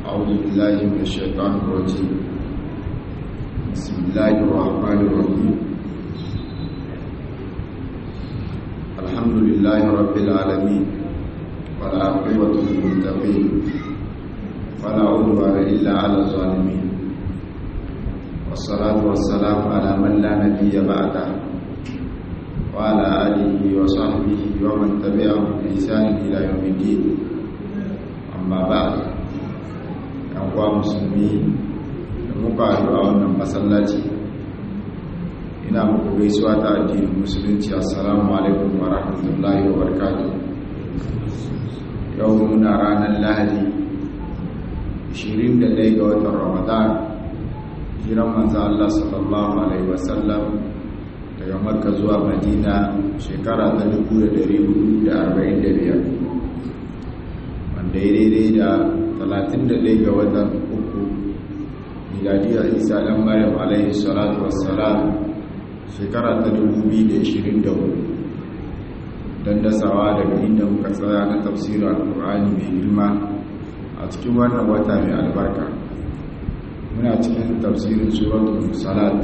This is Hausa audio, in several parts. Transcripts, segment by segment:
أعوذ بالله من الشيطان الرجيم بسم الله الرحمن الرحيم الحمد لله رب العالمين والعاقبة للمتقين فلا عدوان إلا على الظالمين والصلاة والسلام على من لا نبي بعده وعلى آله وصحبه ومن تبعهم بإحسان إلى يوم الدين أما بعد أقوى مسلمين muka haɗu a wannan masallaci ina muku gaisuwa ta addinin musulunci assalamu alaikum wa rahmatullahi wa barakatuh yau muna ranar lahadi 21 ga watan ramadan jiran manzo Allah sallallahu alaihi wasallam daga makka zuwa madina shekara ta 1445 wanda ya daidai da 31 ga watan uku miladiyar isa ɗan maryam alaihi salatu wassalam shekara ta 2024 don dasawa daga inda muka tsaya na tafsirin alkur'ani mai girma a cikin wannan wata mai albarka muna cikin tafsirin suratul salat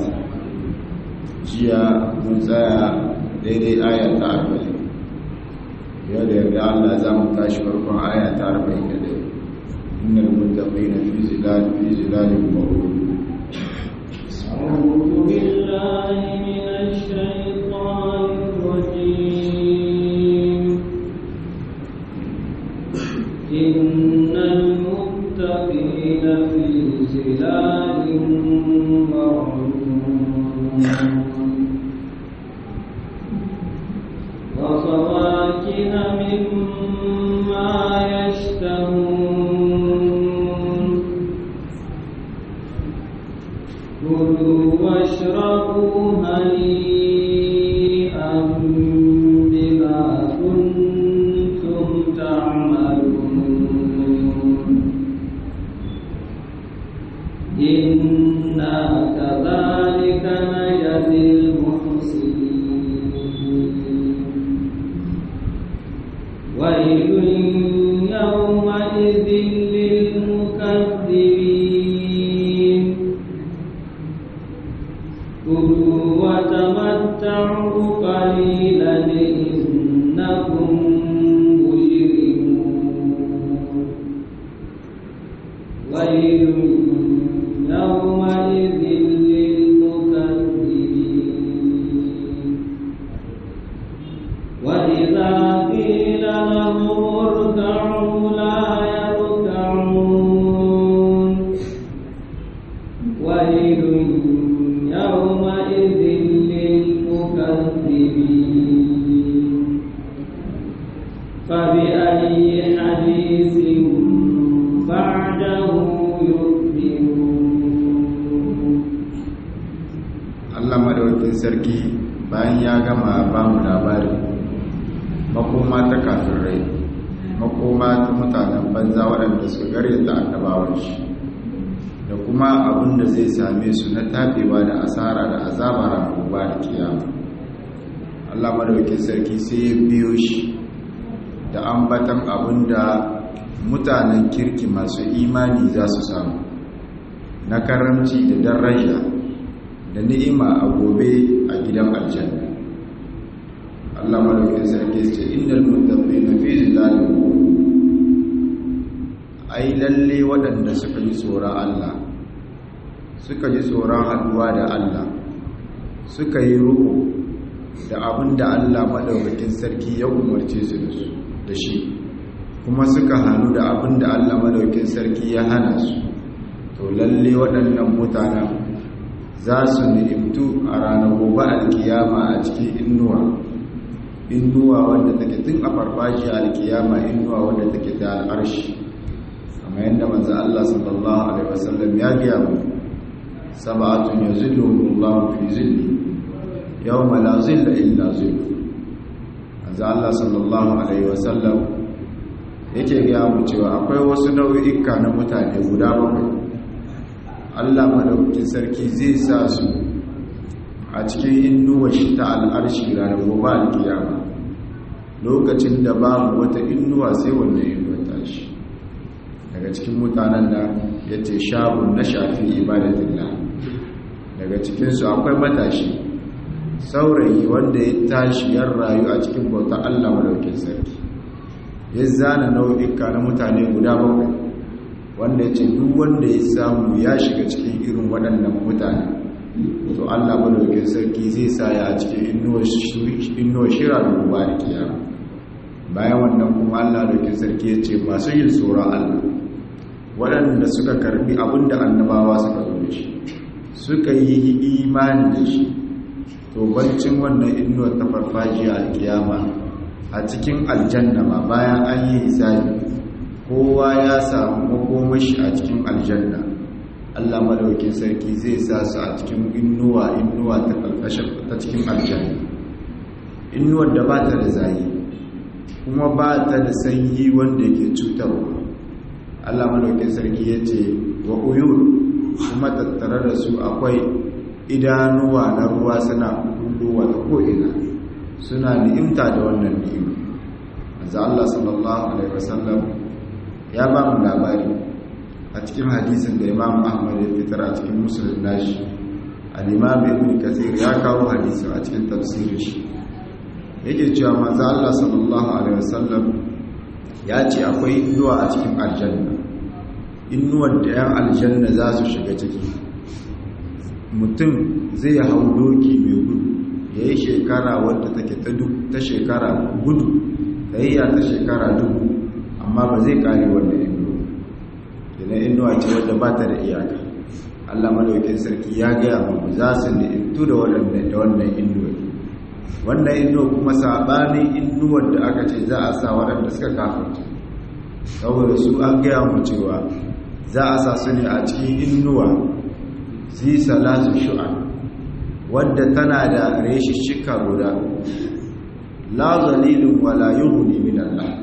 jiya mun tsaya daidai aya ta arba'in yau da yarda Allah za mu tashi farkon aya ta arba'in da ɗaya innal muttaqina fi zilal fi zilalin mawrud أعوذ بالله من الشيطان الرجيم إن المتقين في ظلال وفواكه مما يشتهون كلوا واشربوا هنيئا بما كنتم تعملون إنا كذلك نجزي المحسنين ويل يومئذ للمكذبين كلوا وتمتعوا قليلا إنكم مجرمون ويل يومئذ للمكذبين وإذا قيل لهم اركعوا لا يركعون ويل يومئذ للمكذبين فبأي حديث بعده يؤمنون Allah madaukakin sarki bayan ya gama ba mu labari makoma ta kafirai makoma ta mutanen banza waɗanda suka garyata annabawan shi da kuma abin da zai same su na tabewa da asara da azaba ranar gobe da kiyama Allah madaukakin sarki sai ya biyo shi da ambatan abin da mutanen kirki masu imani za su samu na karamci da daraja da ni'ima a gobe a gidan aljanna Allah madaukakin sarki ce innal muttaqina fi zilalin ai lalle waɗanda suka ji tsoron Allah suka ji tsoron haduwa da Allah suka yi ruku da abin da Allah madaukakin sarki ya umarce su da shi kuma suka hannu da abin da Allah madaukakin sarki ya hana su to lalle waɗannan mutanen za su ni'imtu a ranar gobe alkiyama a cikin innuwa innuwa wanda take tun a farfashi alkiyama innuwa wanda take ta al'arshi kamar yadda manzo Allah sallallahu alaihi wasallam ya biya mu sab'atun yuzilluhumullahu fi zilli yawma la zilla illa zillu manzo Allah sallallahu alaihi wasallam yake ga mu cewa akwai wasu nau'ika na mutane guda bakwai Allah madaukakin sarki zai sa su a cikin innuwar shi ta al'arshi ranar gobe alkiyama lokacin da babu wata innuwa sai wannan innuwa tashi daga cikin mutanen da ya ce shabun na shafi ibadatillah daga cikinsu akwai matashi saurayi wanda ya tashi yan rayu a cikin bautar Allah madaukin sarki ya zana nau'ika na mutane guda bakwai wanda ya ce duk wanda ya samu ya shiga cikin irin waɗannan mutane to Allah madaukin sarki zai sa ya a cikin inuwa shira da ruwa da kiyama bayan wannan kuma Allah madaukin sarki ya ce masu yin tsoron Allah waɗanda suka karbi abinda annabawa suka zo da shi suka yi imani da shi to bancin wannan inuwa ta farfajiya a kiyama a cikin aljanna ma bayan an yi hisabi kowa ya samu makomashi a cikin aljanna Allah madaukin sarki zai sa su a cikin inuwa inuwa ta kalkashin ta cikin aljanna inuwar da ba ta da zayi kuma ba ta da sanyi wanda yake cutarwa Allah madaukin sarki ya ce wa uyur kuma tattare da su akwai idanuwa na ruwa suna kullowa ta ko'ina suna ni'imta da wannan ni'ima manzo Allah sallallahu alaihi wasallam ya ba mu labari a cikin hadisin da Imam Ahmad ya fitar a cikin Muslim nashi al-Imam Ibn Kathir ya kawo hadisin a cikin tafsirin shi yake cewa manzo Allah sallallahu alaihi wasallam ya ce akwai inuwa a cikin aljanna inuwar da 'yan aljanna za su shiga ciki mutum zai hau doki mai gudu ya yi shekara wadda take ta shekara gudu ta yi ta shekara dubu amma ba zai kare wanda inuwa idan inuwa ce wadda ba ta da iyaka allah malaukin sarki ya gaya mu za su ni'imtu da wannan inuwa wannan inuwa kuma saɓanin inuwar da aka ce za a sa waɗanda suka kafinta saboda su an gaya mu cewa za a sa su ne a cikin inuwa zi salatu shu'a wadda tana da reshishika guda la zalilun wala yughni min Allah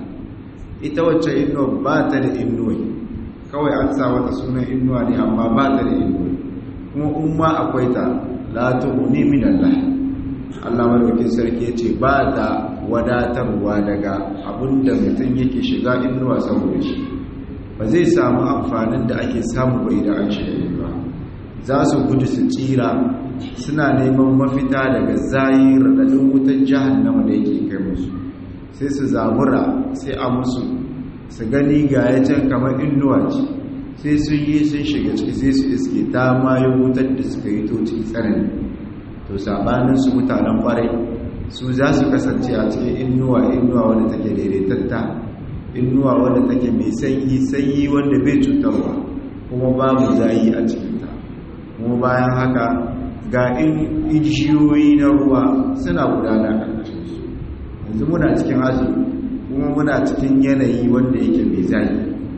ita wacce inuwa ba ta da inuwa kawai an sa wata sunan inuwa ne amma ba ta da inuwa kuma umma akwai ta la tughni min Allah Allah madaukin sarki yace ba ta wadatarwa daga abinda mutum yake shiga inuwa saboda shi ba zai samu amfanin da ake samu ba idan an shiga inuwa za su gudu su tsira suna neman mafita daga zayi raɗaɗin wutan jahannama da yake kai musu sai su zabura sai a musu su gani ga ya can kamar inuwa ce sai sun yi sun shiga ciki sai su iske ta mayo wutar da suka yi to ciki tsanani to sabanin su mutanen kwarai su za su kasance a cikin inuwa inuwa wadda take daidaitatta inuwa wadda take mai sanyi sanyi wanda bai cutarwa kuma babu zayi a cikinta kuma bayan haka ga ijiyoyi na ruwa suna gudana ƙarƙashin su yanzu muna cikin azumi kuma muna cikin yanayi wanda yake mai zayi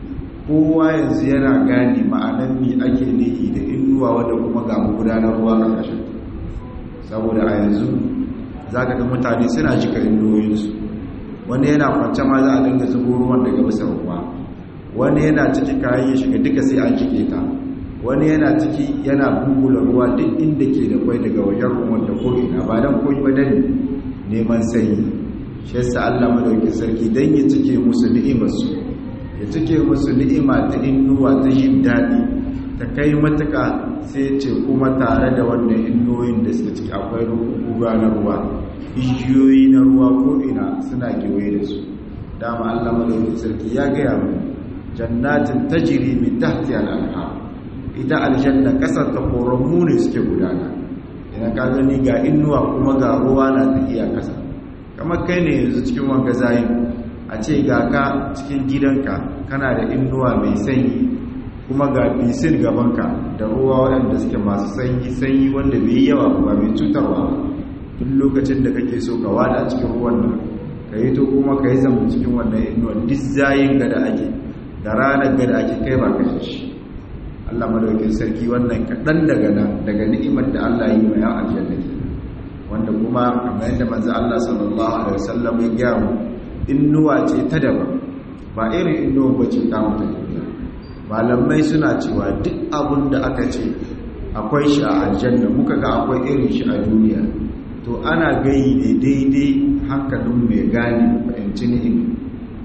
kowa yanzu yana gane ma'anan mi ake nihi da inuwa wadda kuma ga gudanar ruwa ƙarƙashin saboda a yanzu za ka ga mutane suna jika inuwoyinsu wani yana kwance ma za a dinga zubo ruwan daga bisa ruwa wani yana ciki kayan ya shiga duka sai an jike ta wani yana ciki yana bubula ruwa duk inda ke da kwai daga wajen ruwan da ko'ina ba don koyi ba dan neman sanyi shi yasa Allah madauki sarki dan ya cike musu ni'imarsu ya cike musu ni'ima ta innuwa ta jin daɗi ta kai matuka sai ce kuma tare da wannan innoyin da suka ciki akwai ruwa na ruwa igiyoyi na ruwa ko'ina suna kewaye da su dama Allah madauki sarki ya gaya mu jannatin tajri min tahtiha al-anhar ita aljanna kasar ta koramu ne suke gudana idan ka gani ga innuwa kuma ga ruwa na tafiya kasa kamar kai ne yanzu cikin wanga zayin a ce ga ka cikin gidanka kana da innuwa mai sanyi kuma ga bisin gabanka da ruwa waɗanda suke masu sanyi sanyi wanda bai yi yawa ba mai cutarwa ba duk lokacin da kake so ka wada cikin ruwan nan ka yi to kuma ka yi zama cikin wannan innuwa duk zayin gada ake da ranar gada ake kai ba kashe shi Allah madaukin sarki wannan kaɗan daga nan daga ni'imar da Allah yi wa yan aljanna ke wanda kuma kamar yadda manzo Allah sallallahu alaihi wasallam ya gaya mu innuwa ce ta daban ba irin innuwa bace ta mutum duniya malamai suna cewa duk abin da aka ce akwai shi a aljanna muka ga akwai irin shi a duniya to ana gayi ne daidai hankalin mai gane fahimci ni'im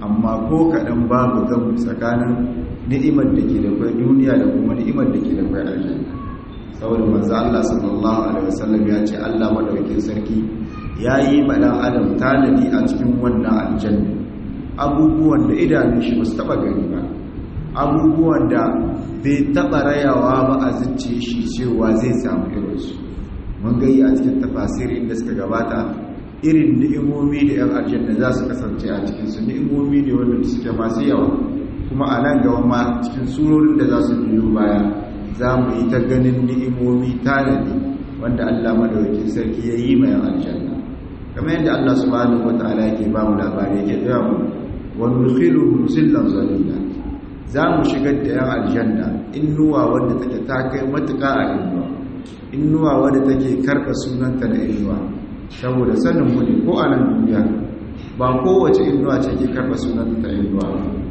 amma ko kaɗan babu gamu tsakanin ni'imar da ke da kwai duniya da kuma ni'imar da ke da kwai aljanna saboda manzo Allah sallallahu alaihi wasallam ya ce Allah madaukakin sarki ya yi ma dan adam tanadi a cikin wannan aljanna abubuwan da idanun shi ba su taba gani ba abubuwan da bai taba rayawa ba a zuciye shi cewa zai samu irinsu mun gayi a cikin tafasirin da suka gabata irin ni'imomi da yan aljanna za su kasance a cikinsu ni'imomi ne wanda suke masu yawa kuma a nan gaba ma cikin surorin da za su biyo baya za mu yi ta ganin ni'imomi tanadi wanda Allah madaukakin sarki ya yi mai aljanna kamar yadda Allah subhanahu wataala yake ba mu labari yake gaya mu wa nudkhiluhum zillan zalila za mu shigar da yan aljanna innuwa wanda take ta kai matuƙa a inuwa innuwa wanda take karɓa sunanta da inuwa saboda sanin mu ne ko a nan duniya ba kowace inuwa ce ke karɓa sunanta ta inuwa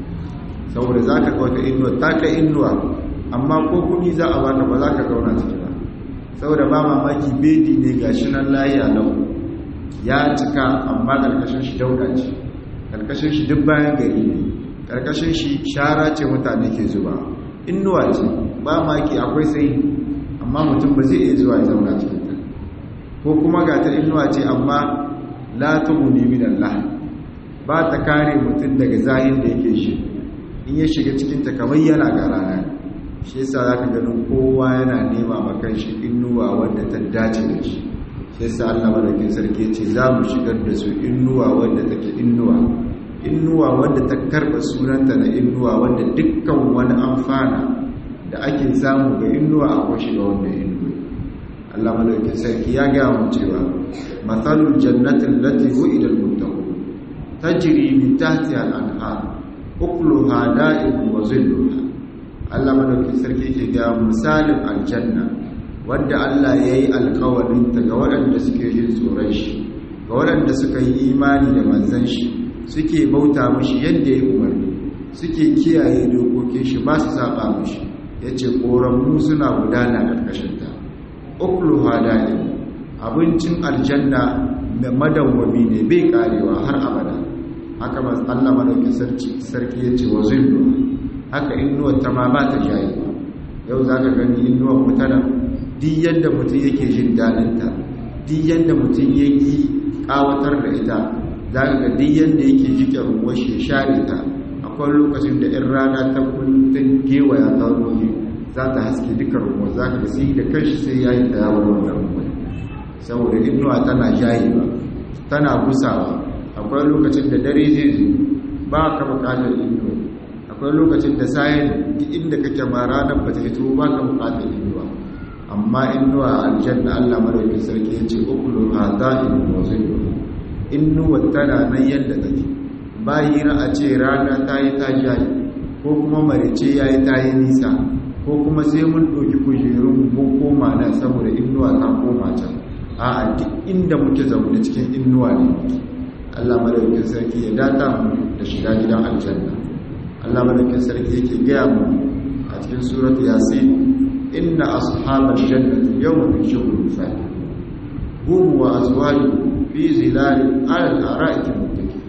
saboda za ka wata inuwa ta kai inuwa amma ko kuɗi za a baka ba za ka zauna ciki ba saboda ba mamaki bedi ne ga shi nan layi a lau ya cika amma ƙarƙashin shi dauda ce ƙarƙashin shi duk bayan gari ne ƙarƙashin shi shara ce mutane ke zuba inuwa ce ba maki akwai sai amma mutum ba zai iya zuwa ya zauna cikin ta ko kuma ga ta inuwa ce amma la tughni min Allah ba ta kare mutum daga zahin da yake shi in ya shiga cikin ta kamar yana ga rana shi yasa zaka ganin kowa yana nema makan shi inuwa wanda ta dace da shi shi yasa Allah madaukakin sarki ya ce za mu shigar da su inuwa wanda take inuwa inuwa wanda ta karba sunanta na inuwa wanda dukkan wani amfana da ake samu ga inuwa akwai shiga wanda inuwa Allah madaukakin sarki ya ga mu cewa mathalul jannatin lati wu'ida al-muttaqun tajri min tahtiha al-anhar ukluha da'im wa zilluha Allah madaukakin sarki yake ga misalin aljanna wanda Allah yayi alƙawarin ta ga waɗanda suke jin tsoron shi ga waɗanda suka yi imani da manzon shi suke bauta mishi yadda ya umarni suke kiyaye dokokin shi ba su saba mishi yace koramu suna gudana karkashin ta ukluha da'im abincin aljanna da madawwami ne bai karewa har abada haka ba Allah madaukin sarki sarki yace wa zillu haka innuwa ta ma ba ta jayi yau zaka gani innuwa mutana duk yadda mutum yake jin dadin ta duk yadda mutum yake kawatar da ita zaka ga duk yadda yake jike ruwa shi share ta akwai lokacin da in rana ta kullun gewaya ta ruwa za ta haske duka ruwa zaka ga sai da kanshi sai yayi ta yawon wannan ruwa saboda inuwa tana jayewa tana gusawa akwai lokacin da dare zai zo ba ka bukatar inuwa akwai lokacin da sayan inda kake ma ranar ba ta fito ba ka bukatar inuwa amma inuwa aljanna Allah madaukakin sarki ya ce ukulu hadain wa zillu inuwa tana nan yadda take bayi a ce rana ta yi ta jayi ko kuma marice ya yi ta yi nisa ko kuma sai mun ɗauki kujerun mun koma nan saboda inuwa ta koma can a duk inda muke zaune cikin inuwa ne Allah madaukakin sarki ya data mu da shiga gidan aljanna Allah madaukakin sarki yake gaya mu a cikin suratu yasin inna ashabal jannati yawma fi shughulin fadi hum wa azwajuhum fi zilalin ala al-ara'iki muttaqin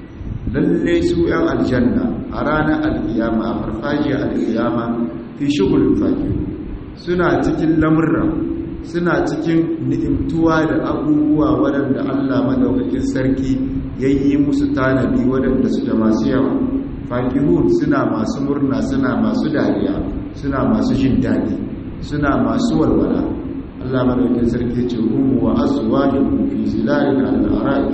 lalle su yan aljanna a ranar alkiyama a farfajiyar alkiyama fi shughulin fadi suna cikin lamurra suna cikin ni'imtuwa da abubuwa waɗanda Allah madaukakin sarki ya yi musu tanadi waɗanda suke masu yawa fakihun suna masu murna suna masu dariya suna masu jin daɗi suna masu walwala Allah madaukakin sarki ce hum wa azwajuhum fi zilalin al-ara'ik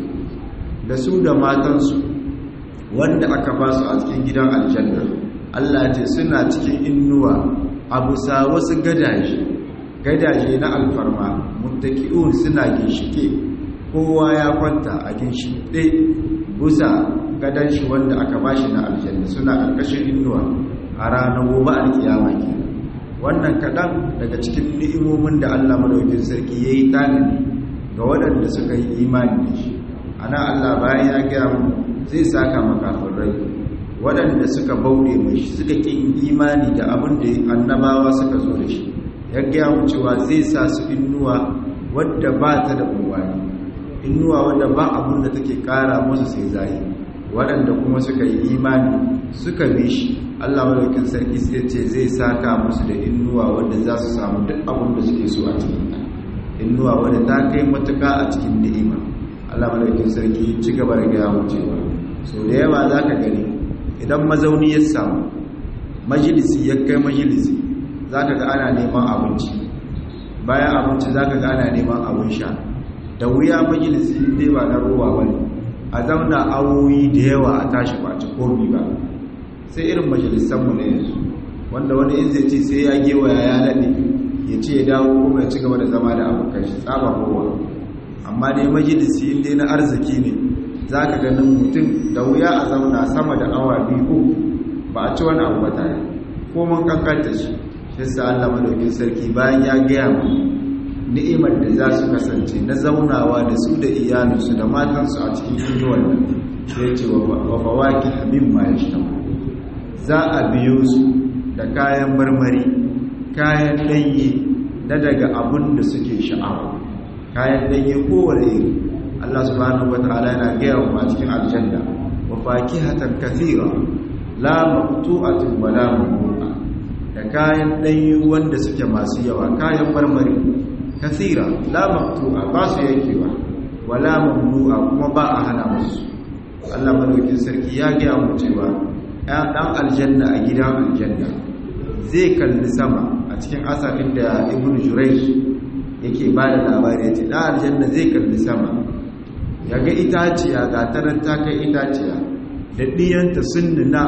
da su da matansu wanda aka ba su a cikin gidan aljanna Allah ce suna cikin innuwa a bisa wasu gadaje gadaje na alfarma muttaki'un suna ginshike kowa ya kwanta a ginshiɗe busa gadan shi wanda aka bashi na aljanna suna ƙarƙashin inuwa a ranar gobe alkiyama ke wannan kaɗan daga cikin ni'imomin da Allah madaukin sarki ya yi tanadi ga waɗanda suka yi imani da shi ana Allah bayan ya gaya mu zai saka makafin rai waɗanda suka bauɗe mai suka ƙin imani da abin da annabawa suka zo da shi ya gaya mu cewa zai sa su innuwa wadda ba ta da umarni innuwa wadda ba abin da take kara musu sai zai waɗanda kuma suka yi imani suka bi shi Allah madaukin sarki sai ce zai saka musu da innuwa wanda za su samu duk abin da suke so a cikin ta innuwa wanda ta kai matuƙa a cikin ni'ima Allah madaukin sarki ci gaba da gaya mu cewa so da yawa za ka gani idan mazauni ya samu majalisi ya kai majalisi za ka ga ana neman abinci bayan abinci za ka ga ana neman abin sha da wuya majalisi ne ba na ruwa ba ne a zauna awoyi da yawa a tashi ba ci komi ba sai irin majalisanmu na yanzu wanda wani in zai ce sai ya gewaya ya laɗe ya ce ya dawo kuma ya ci gaba da zama da abokan shi tsaba kowa amma dai majalisi inda na arziki ne za ka ganin mutum da wuya a zauna sama da awa biyu ba a ci wani abu ba tare ko mun kankanta shi shi sa Allah madaukin sarki bayan ya gaya mu ni'imar da za su kasance na zaunawa da su da iyalinsu da matansu a cikin inuwar nan sai ce wa fawaki mimma yashtahu za a biyo su da kayan marmari kayan ɗanye na daga abun da suke sha'awa kayan ɗanye kowane iri Allah subhanahu wa ta'ala yana gaya wa cikin aljanna wa fakihatan kathira la maqtu'atin wa la mamnu'a da kayan ɗanye wanda suke masu yawa kayan marmari kathira la maqtu'a ba su yankewa wa la mamnu'a kuma ba a hana musu Allah madaukin sarki ya gaya mu cewa ɗan aljanna a gidan aljanna zai kalli sama a cikin asarin da ibn jurayj yake ba da labari ya ce ɗan aljanna zai kalli sama ya ga itaciya ga tarar ta kai itaciya da ɗiyanta sun nuna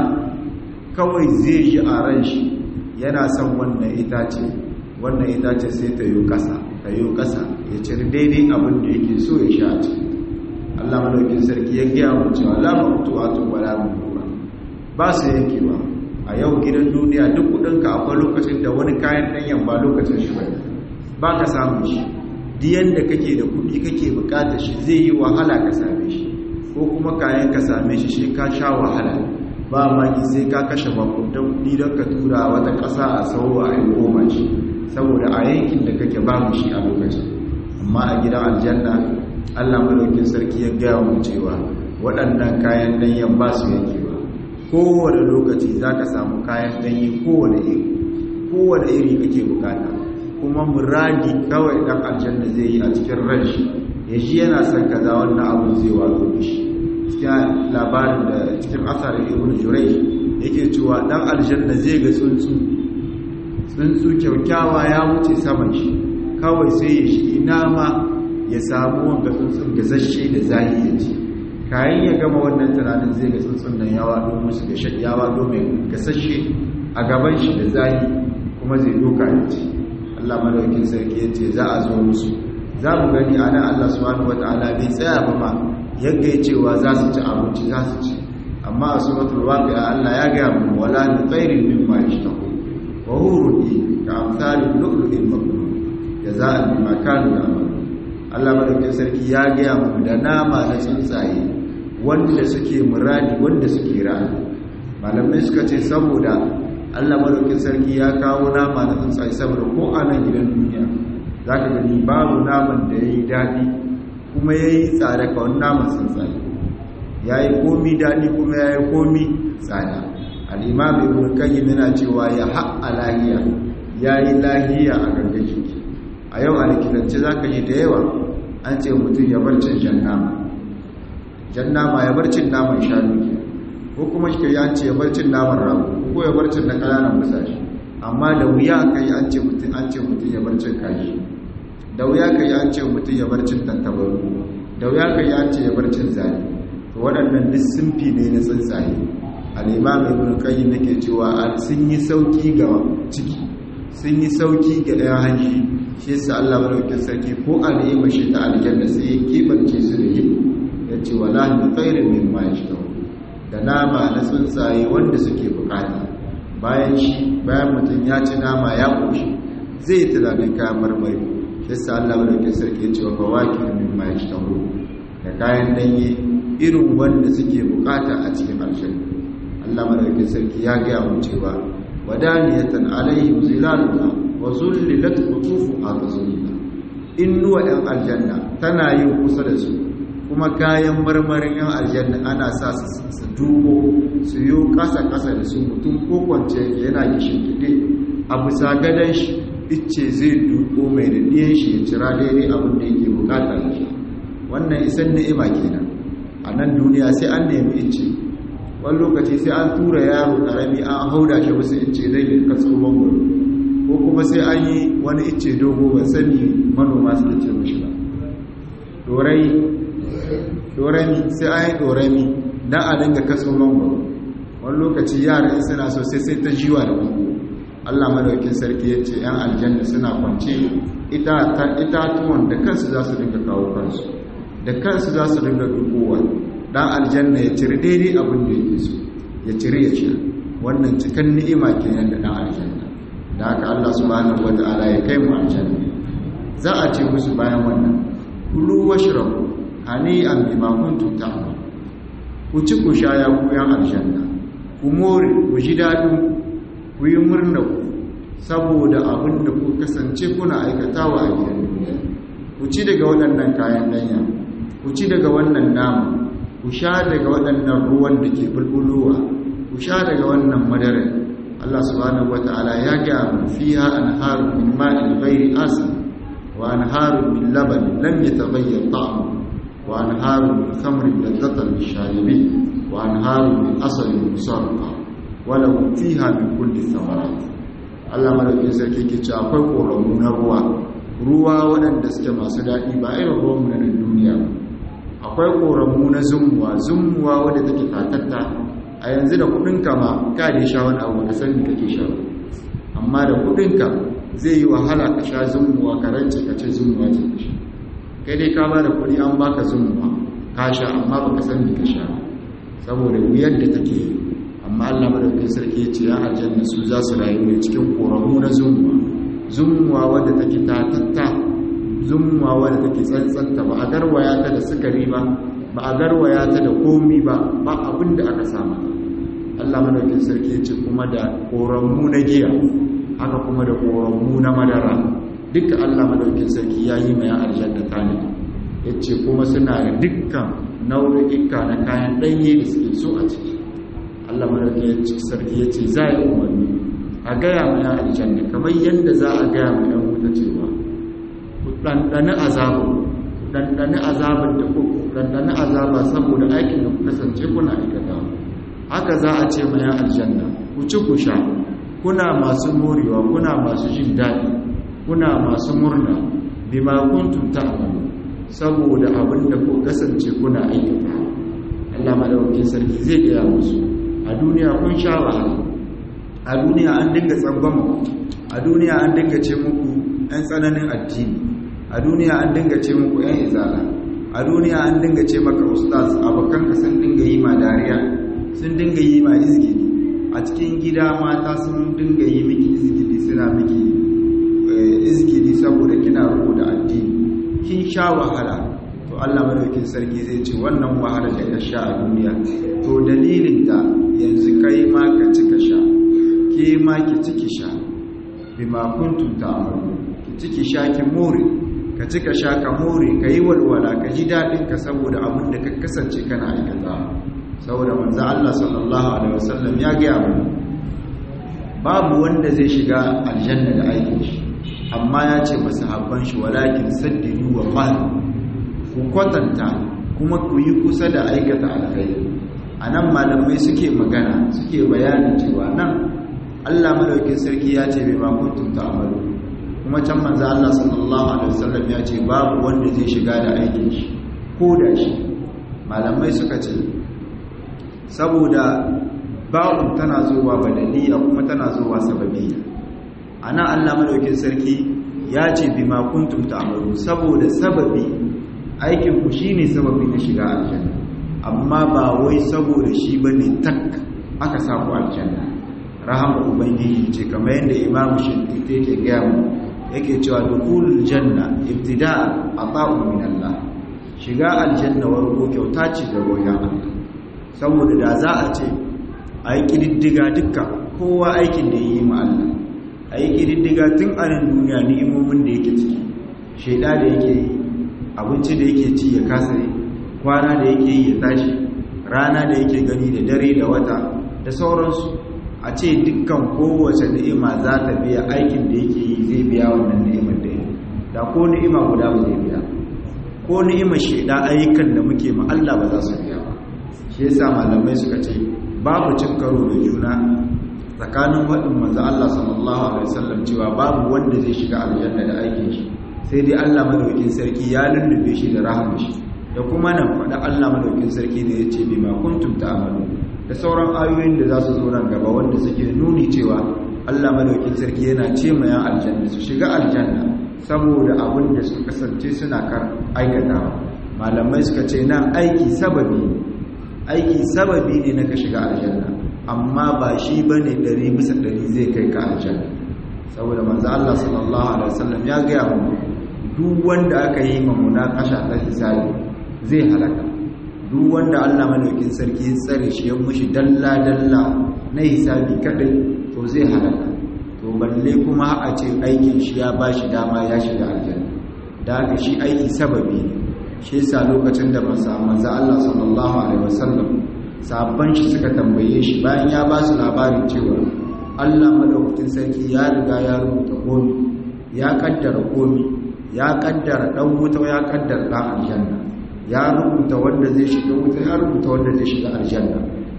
kawai zai ji a ran shi yana son wannan itace wannan itace sai ta yi ƙasa ta yi ƙasa ya ciri daidai abin da yake so ya sha ciki Allah madaukin sarki ya gaya mu cewa la maqtu'atu wa la mamnu'a ba su yankewa a yau gidan duniya duk kudinka akwai lokacin da wani kayan danyen ba lokacin shi bane ba ka samu shi diyan da kake da kudi kake bukatar shi zai yi wahala ka same shi ko kuma kayan ka same shi shi ka sha wahala ba maki sai ka kashe makudan kudi don ka tura wata ƙasa a sauwa a yi goma shi saboda a yankin da kake ba mu shi a lokacin amma a gidan aljanna allah malaukin sarki ya gaya mu cewa waɗannan kayan danyen ba su yankewa kowane lokaci za ka samu kayan ɗanyi kowane iri kowane iri kake bukata kuma muradi kawai ɗan aljanna zai yi a cikin ranshi ya ji yana son kaza wannan abu zai wato shi cikin labarin da cikin asarin ibn jurai yake cewa ɗan aljanna zai ga tsuntsu tsuntsu kyaukyawa ya wuce saman shi kawai sai ya shi ina ma ya samu wanga tsuntsun gazashe da zahi ya ci kayan ya gama wannan tunanin zai ga tsuntsun nan yawa domin su ga yawa domin gasashe a gaban shi da zahi kuma zai doka ya ce Allah madaukin sarki ya ce za a zo musu za mu gani a nan Allah subhanahu wata'ala bai tsaya ba ma yadda ya cewa za su ci abinci za su ci amma a suratul waqi'a Allah ya ga mu wala ni khairin mimma yashtahu wa hurun ka amsalil lu'lu'il maknun jaza'an bima kanu ya'malun Allah madaukin sarki ya ga mu da nama na tsuntsaye wanda suke muradi wanda suke rani malamai suka ce saboda Allah madaukin sarki ya kawo nama na tsuntsaye saboda ko a nan gidan duniya za ka gani babu naman da ya yi daɗi kuma ya yi tsada ka wani naman tsuntsaye ya yi komi daɗi kuma ya yi komi tsada al'imam ibn kayyim yana cewa ya haƙa lahiya ya yi lahiya a gangan jiki a yau a likitance za ka yi da yawa an ce mutum ya bar cin jan nama jan nama ya bar cin naman shanu ko kuma shi ya ce ya bar cin naman rago ko ya bar cin na ƙananan musashi amma da wuya kai an ce mutum an ce mutum ya bar cin kaji da wuya kai an ce mutum ya bar cin tantabaru da wuya kai an ce ya bar cin zani to waɗannan duk sunfi ne na tsuntsaye al-imam ibn qayyim yake cewa sun yi sauki ga ciki sun yi sauki ga ɗaya hanji shi yasa Allah madaukakin sarki ko al'ima shi ta aljanna sai ya kibance su da yi ya ce wala bi khairin mimma yashtahu da nama na tsuntsaye wanda suke bukata bayan shi bayan mutum ya ci nama ya koshi zai yi tunanin kayan marmari shi sa Allah madaukakin sarki ya ce wa fawakin mimma yashtahu da kayan danye irin wanda suke bukata a cikin aljanna Allah madaukakin sarki ya ga mu cewa wadaniyatan alaihim zilaluha wa zullilat qutufuha tazlila innuwa ɗan aljanna tana yin kusa da su kuma kayan marmarin yan aljanna ana sa su duko su yi kasa-kasa da su mutum ko kwance yana gishin kide a bisa gadon shi icce zai duko mai da ɗiyan shi ya cira daidai abin da yake bukata da shi wannan isan ni'ima kenan a nan duniya sai an nemi icce wani lokaci sai an tura yaro ƙarami an hauda shi wasu icce zai yi kaso mangoro ko kuma sai an yi wani icce dogo ban sani manoma suke ce mashi ba dorami sai an yi dorami don a dinga kaso mangoro wani lokaci yara suna so sai sai ta jiwa da bango allah madaukin sarki ya ce yan aljanna suna kwance itatuwan da kansu za su dinga kawo kansu da kansu za su dinga dukowa dan aljanna ya ciri daidai abin da yake so ya ciri ya sha wannan cikin ni'ima kenan da dan aljanna da haka Allah subhanahu wata'ala ya kai mu aljanna za a ce musu bayan wannan kulu washrabu hani'an bima kuntum ta'malun ku ci ku sha ya ku yan aljanna ku more ku ji dadin ku yi murna ku saboda abin da ku kasance kuna aikatawa a gidan duniya ku ci daga waɗannan kayan danya ku ci daga wannan nama ku sha daga waɗannan ruwan da ke bulbulowa ku sha daga wannan madarar Allah subhanahu wata'ala ya ga mu fiha anharu min ma'in ghairi asin wa anharu min laban lam yataghayyar ta'amu wa anharu min khamrin ladzatan lisharibin wa anharu min asalin musarrafa wa lahum fiha min kulli thamarat Allah madaukin sarki ke cewa akwai koramu na ruwa ruwa waɗanda suke masu daɗi ba irin ruwanmu na duniya ba akwai koramu na zumuwa zumuwa wadda take tatatta a yanzu da kudinka ma ka da sha wani abu ka sani kake sha amma da kudinka zai yi wahala ka sha zumuwa ka rance ka ce zumuwa ce ka sha kai dai ka ba da kudi an baka zumuwa ka sha amma baka sani ka sha saboda wuyar da take yi amma Allah madaukakin sarki ya ce ya aljanna su za su rayu ne cikin koramu na zumuwa zumuwa wadda take tatatta zumuwa wadda take tsantsanta ba a garwaya ta da sukari ba ba a garwaya ta da komi ba ba abin da aka samu Allah madaukin sarki ya ce kuma da koranmu na giya haka kuma da koranmu na madara duka Allah madaukin sarki ya yi mai aljanna ta ne ya ce kuma suna da dukkan nau'ika na kayan ɗanye da suke so a ciki Allah madaukin sarki ya ce za a yi umarni a gaya mai aljanna kamar yadda za a gaya mai ɗan wuta cewa ku ɗanɗani azabu ɗanɗani azabar da ku ɗanɗani azaba saboda aikin da ku kasance kuna aikata haka za a ce mai aljanna ku ci ku sha kuna masu morewa kuna masu jin daɗi kuna masu murna bima kuntum ta'malu saboda abin da ku kasance kuna aikata Allah madaukakin sarki zai gaya musu a duniya kun sha wahala a duniya an dinga tsangwama a duniya an dinga ce muku ɗan tsananin addini a duniya an dinga ce muku ‘yan izala a duniya an dinga ce maka ustaz abokanka sun dinga yi ma dariya sun dinga yi ma izgili a cikin gida mata sun dinga yi miki izgili suna miki izgili saboda kina rubu da addini kin sha wahala to Allah madaukin sarki zai ce wannan wahala da ka sha a duniya to dalilin ta yanzu kai ma ka ci ka sha ke ma ki ci ki sha bima kuntum ta'malu ki ci ki sha ki more ka ci ka sha ka more ka yi walwala ka ji daɗin ka saboda abin da ka kasance kana aikata saboda manzo Allah sallallahu alaihi wasallam ya gaya mu babu wanda zai shiga aljanna da aikin shi amma ya ce masahabban shi walakin saddidu wa qal ku kwatanta kuma ku yi kusa da aikata alkhairi anan malamai suke magana suke bayanin cewa nan Allah madaukakin sarki ya ce bai ma kuntum ta'malu kuma can manzo Allah sallallahu alaihi wasallam ya ce babu wanda zai shiga da aikin shi ko da shi malamai suka ce saboda ba'un tana zuwa badaliya kuma tana zuwa sababiyya ana Allah madaukin sarki ya ce bima kuntum ta'malu saboda sababi aikin ku shine sababi na shiga aljanna amma ba wai saboda shi bane tak aka samu aljanna rahama ubangiji ce kamar yadda imamu shafi'i yake gaya mu yake cewa dukulul janna ibtida'a ata'u min Allah shiga aljanna warko kyauta ce da royan Allah saboda da za a ce a yi kididdiga duka kowa aikin da yi ma Allah a yi kididdiga tun a nan duniya ni'imomin da yake ciki shaida da yake yi abinci da yake ci ya kasa yi kwana da yake yi ya tashi rana da yake gani da dare da wata da sauransu a ce dukkan kowace ni'ima za ta biya aikin da yake yi zai biya wannan ni'imar da yake da ko ni'ima guda ba zai biya ko ni'imar shaida ayyukan da muke ma Allah ba za su biya ba shi yasa malamai suka ce babu cin karo da juna tsakanin faɗin manzo Allah sallallahu alaihi wasallam cewa babu wanda zai shiga aljanna da aikin shi sai dai Allah madaukakin sarki ya lullube shi da rahama shi da kuma nan faɗa Allah madaukakin sarki da yace bima kuntum ta'malu da sauran ayoyin da za su zo nan gaba wanda suke nuni cewa Allah madaukakin sarki yana ce ma yan aljanna su shiga aljanna saboda abin da suka kasance suna kar aikatawa malamai suka ce nan aiki sababi aiki sababi ne na ka shiga aljanna amma ba shi bane ɗari bisa ɗari zai kai ka aljanna saboda manzo Allah sallallahu alaihi wasallam ya ga mu duk wanda aka yi ma munakasha ta hisabi zai halaka duk wanda Allah madaukin sarki ya tsare shi ya mushi dalla dalla na hisabi kadai to zai halaka to balle kuma a ce aikin shi ya bashi dama ya shiga aljanna da haka shi aiki sababi ne shi yasa lokacin da manzo Allah sallallahu alaihi wasallam sabban shi suka tambaye shi bayan ya ba su labarin cewa Allah madaukakin sarki ya riga ya rubuta komi ya kaddara komi ya kaddara dan wuta ya kaddara dan aljanna ya rubuta wanda zai shiga wuta ya rubuta wanda zai shiga aljanna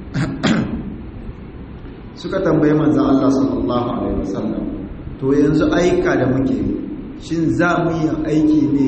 suka tambaye manzo Allah sallallahu alaihi wasallam to yanzu aika da muke shin za mu yi aiki ne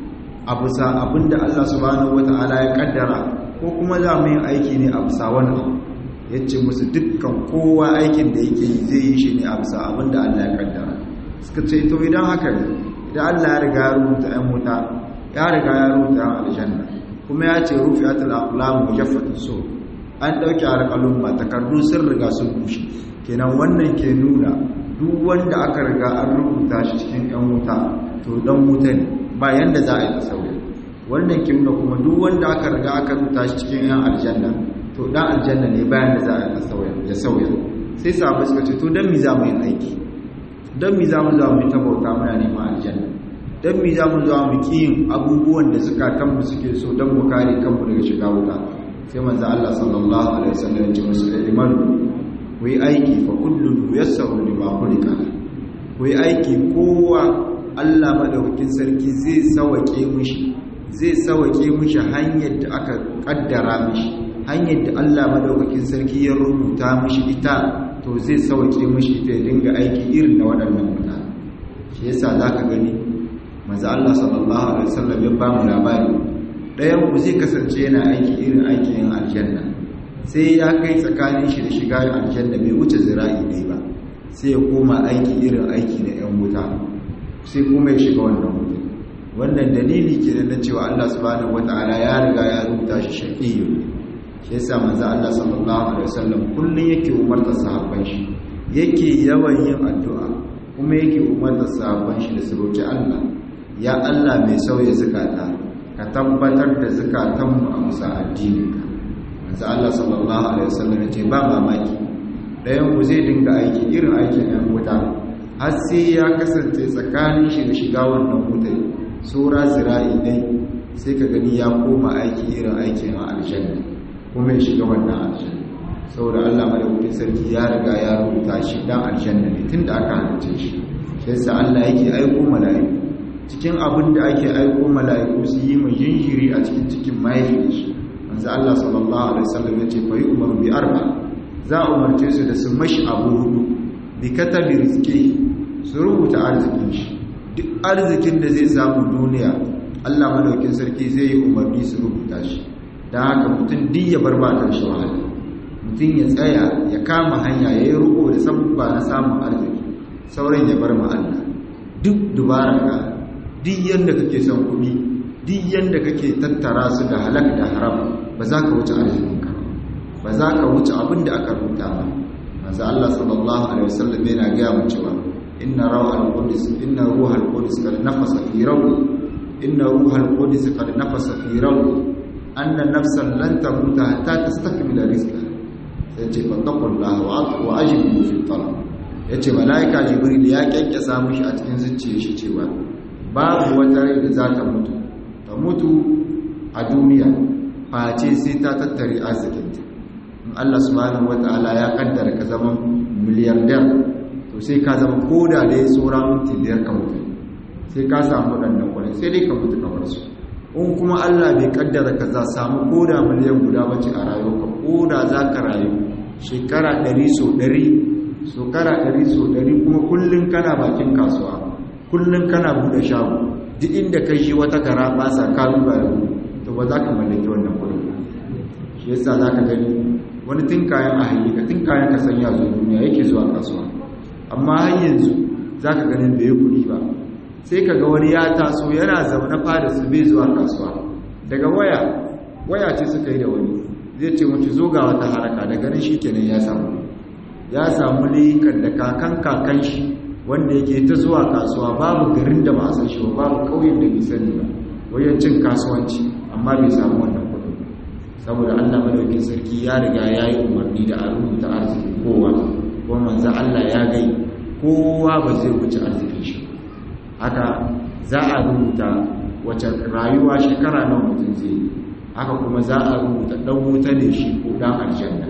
a bisa abinda Allah subhanahu wataala ya kaddara ko kuma za mu yi aiki ne a bisa wani abu ya ce musu dukkan kowa aikin da yake yi zai yi shi ne a bisa abinda Allah ya kaddara suka ce to idan haka ne idan Allah ya riga ya rubuta ‘yan wuta ya riga ya rubuta ‘yan aljanna kuma ya ce rufi atul aqlam mujaffatun so an ɗauki alƙalun ma takardu sun riga sun bushe kenan wannan ke nuna duk wanda aka riga an rubuta shi cikin ‘yan wuta to dan wuta ne ba yanda za a yi sauya wannan ke nuna kuma duk wanda aka riga aka rubuta shi cikin ‘yan aljanna to dan aljanna ne bayan da za a yi ya sauya sai sahabai suka ce to dan mi za mu yi aiki don mi za mu za mu yi tabauta muna neman aljanna don mi za mu za mu kiyin abubuwan da zukatanmu suke so don mu kare kanmu daga shiga wuta sai manzo Allah sallallahu alaihi wasallam ya ce musu iman ku yi aiki fa kullun yassaru lima khuliqa ku yi aiki kowa Allah madaukakin sarki zai sawake mishi zai sawake mishi hanyar da aka kaddara mishi hanyar da Allah madaukakin sarki ya rubuta mishi ita to zai sauke mashi ta dinga aiki irin na waɗannan mutane shi yasa za ka gani maza Allah sallallahu alaihi wasallam ya ba mu labari ɗayan ku zai kasance yana aiki irin aikin yin aljanna sai ya kai tsakanin shi da shiga aljanna bai wuce zira'i ɗaya ba sai ya koma aiki irin aiki na ‘yan wuta sai kuma ya shiga wannan wuta wannan dalili ke na cewa Allah subhanahu wata'ala ya riga ya rubuta shi shaƙiyyu shi yasa manzo Allah sallallahu alaihi wasallam kullun yake umarta sahabban shi yake yawan yin addu'a kuma yake umarta sahabban shi da su roki Allah ya Allah mai sauya zakata ka tabbatar da zakatan mu a musa addini manzo Allah sallallahu alaihi wasallam yace ba mamaki dayan ku zai dinga aiki irin aikin ɗan wuta har sai ya kasance tsakanin shi da shiga wannan wutai sura zira'i dai sai ka gani ya koma aiki irin aikin aljanna kuma ya shiga wannan aljanna saboda Allah madaukakin sarki ya riga ya rubuta shi dan aljanna ne tunda aka halice shi sai sa Allah yake aiko mala'iku cikin abin da ake aiko mala'iku su yi mai jinjiri a cikin cikin mahaifin shi manzo Allah sallallahu alaihi wasallam ya ce fa yi umaru bi arba za a umarce su da su mashi abu hudu bi katabi rizqi su rubuta arzikin shi duk arzikin da zai samu duniya Allah madaukakin sarki zai yi umarni su rubuta shi da haka mutum duk ya bar batar shi wahala mutum ya tsaya ya kama hanya ya yi riko da sabubba na samun arziki sauran ya bar Allah duk dubara ka duk yanda kake son kuɗi duk yanda kake tattara su da halak da haram ba za ka wuce arzikinka ba za ka wuce abin da aka rubuta ba manzo Allah sallallahu alaihi wasallam yana ga mu cewa inna rawhal qudus inna ruhal qudus kad nafasa fi rawi inna ruhal qudus kad nafasa fi rawi anna nafsan lan tamuta hatta tastakmila rizqaha sai ce fattaqullaha wa wa ajibu fi talab yace malaika jibril ya kyankyasa mushi a cikin zuciyar shi cewa babu wata rai da za ta mutu ta mutu a duniya face sai ta tattare arzikinta in Allah subhanahu wata'ala ya kaddara ka zama miliyardar to sai ka zama koda da ya tsora minti biyar ka mutu sai ka samu waɗannan kwanan sai dai ka mutu kamar su in kuma Allah bai kaddara ka za samu koda miliyan guda bace a rayuwa koda za ka rayu shekara ɗari so ɗari shekara ɗari so ɗari kuma kullum kana bakin kasuwa kullum kana buɗe shago duk inda kai shi wata gara ba sa kalu ba to ba za ka mallaki wannan kuɗin shi yasa za ka gani wani tun kayan a hayyaka tun kayan ka sanya zuwa duniya yake zuwa kasuwa amma har yanzu za ka ganin bai kuɗi ba sai ka ga wani ya taso yana zaune fada su bai zuwa kasuwa daga waya waya ce suka yi da wani zai ce mace zo ga wata haraka da ganin shi kenan ya samu ya samu likan da kakan kakan shi wanda yake ta zuwa kasuwa babu garin da ba a san shi ba babu ƙauyen da bai sani ba wajen cin kasuwanci amma bai samu wannan kuɗin saboda Allah madaukin sarki ya riga ya yi umarni da a rubuta arziki kowa kuma manzo Allah ya gai kowa ba zai wuce arzikin shi haka za a rubuta wace rayuwa shekara nawa mutum zai yi haka kuma za a rubuta dan wuta ne shi ko dan aljanna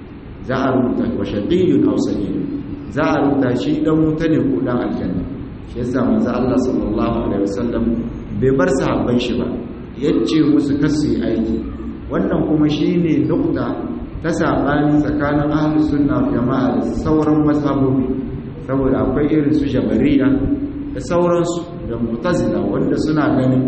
za a rubuta wa shaqiyyun aw sa'id za a rubuta shi dan wuta ne ko dan aljanna shi yasa manzo Allah sallallahu alaihi wasallam bai bar sahabban shi ba yace musu kasu aiki wannan kuma shine nukta ta sabani tsakanin ahlus sunna wal jama'a da sauran mazhabobi saboda akwai irin su jabariya da sauransu da mu'tazila wanda suna ganin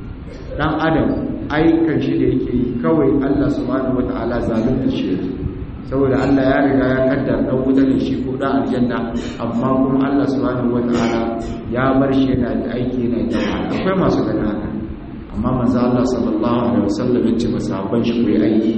dan adam aikan shi da yake yi kawai Allah subhanahu wata'ala zalunta shi yake saboda Allah ya riga ya kaddar dan wuta ne shi ko dan aljanna amma kuma Allah subhanahu wata'ala ya bar shi yana da aiki yana da akwai masu ganin haka amma manzo Allah sallallahu alaihi wasallam ya ce masahaban shi kai aiki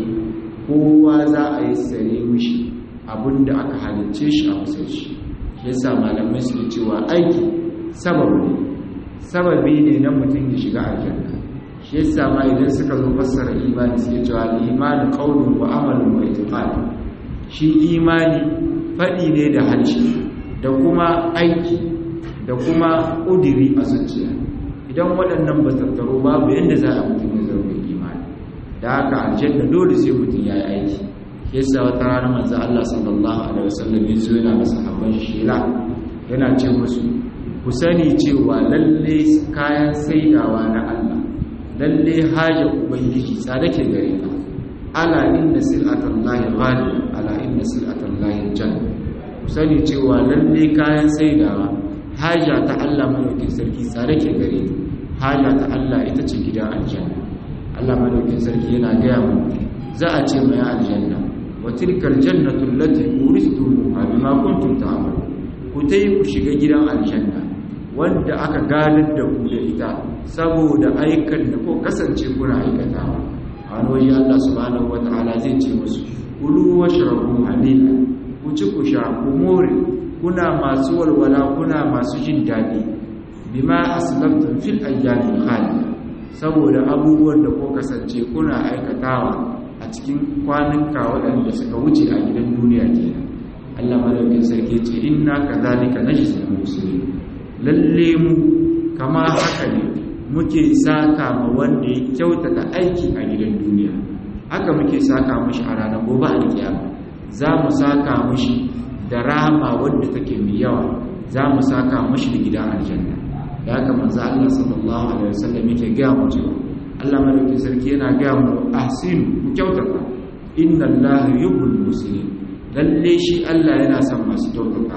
kowa za a yi sare mishi abinda aka halicce shi a musai shi yasa malamai su cewa aiki sababu ne sababi ne na mutum ya shiga aljanna shi yasa ma idan suka zo fassara imani suke cewa imani qaulun wa amalun wa i'tiqad shi imani fadi ne da harshe da kuma aiki da kuma ƙudiri a zuciya idan waɗannan ba tattaro babu yadda za a mutum ya zama imani da haka aljanna dole sai mutum ya yi aiki yasa wata rana manzo Allah sallallahu alaihi wasallam ya zo yana masa habban shira yana ce musu ku sani cewa lalle kayan saidawa na Allah lalle haja ubangiji tsada ke gare ka ala inna sil'atallahi ghali ala inna sil'atallahi janna ku sani cewa lalle kayan saidawa haja ta Allah madaukin sarki tsare ke gare ta haja ta Allah ita ce gidan aljanna Allah madaukin sarki yana gaya mu za a ce mai aljanna wa tilkal jannatu allati uristumuha bima kuntum ta'malun ku tai ku shiga gidan aljanna wanda aka gadar da ku da ita saboda aikan da ko kasance kuna aikatawa a wani Allah subhanahu wataala zai ce musu kulu washrabu halila ku ci ku sha ku more kuna masu walwala kuna masu jin daɗi bima aslaftum fil ayyamin khaliya saboda abubuwan da ko kasance kuna aikatawa a cikin kwanuka waɗanda suka wuce a gidan duniya kenan Allah madaukin sarki ce inna kadhalika najzil muslimin lalle mu kama haka ne muke saka ma wanda ya kyautata aiki a gidan duniya haka muke saka mishi a ranar gobe alkiyama za mu saka mishi da rahama wadda take mai yawa za mu saka mishi da gidan aljanna da haka manzo Allah sallallahu alaihi wasallam yake ga mu cewa Allah madaukakin sarki yana ga mu ahsin ku kyautata inna Allah yuhibbul muslimin lalle shi Allah yana son masu kyautata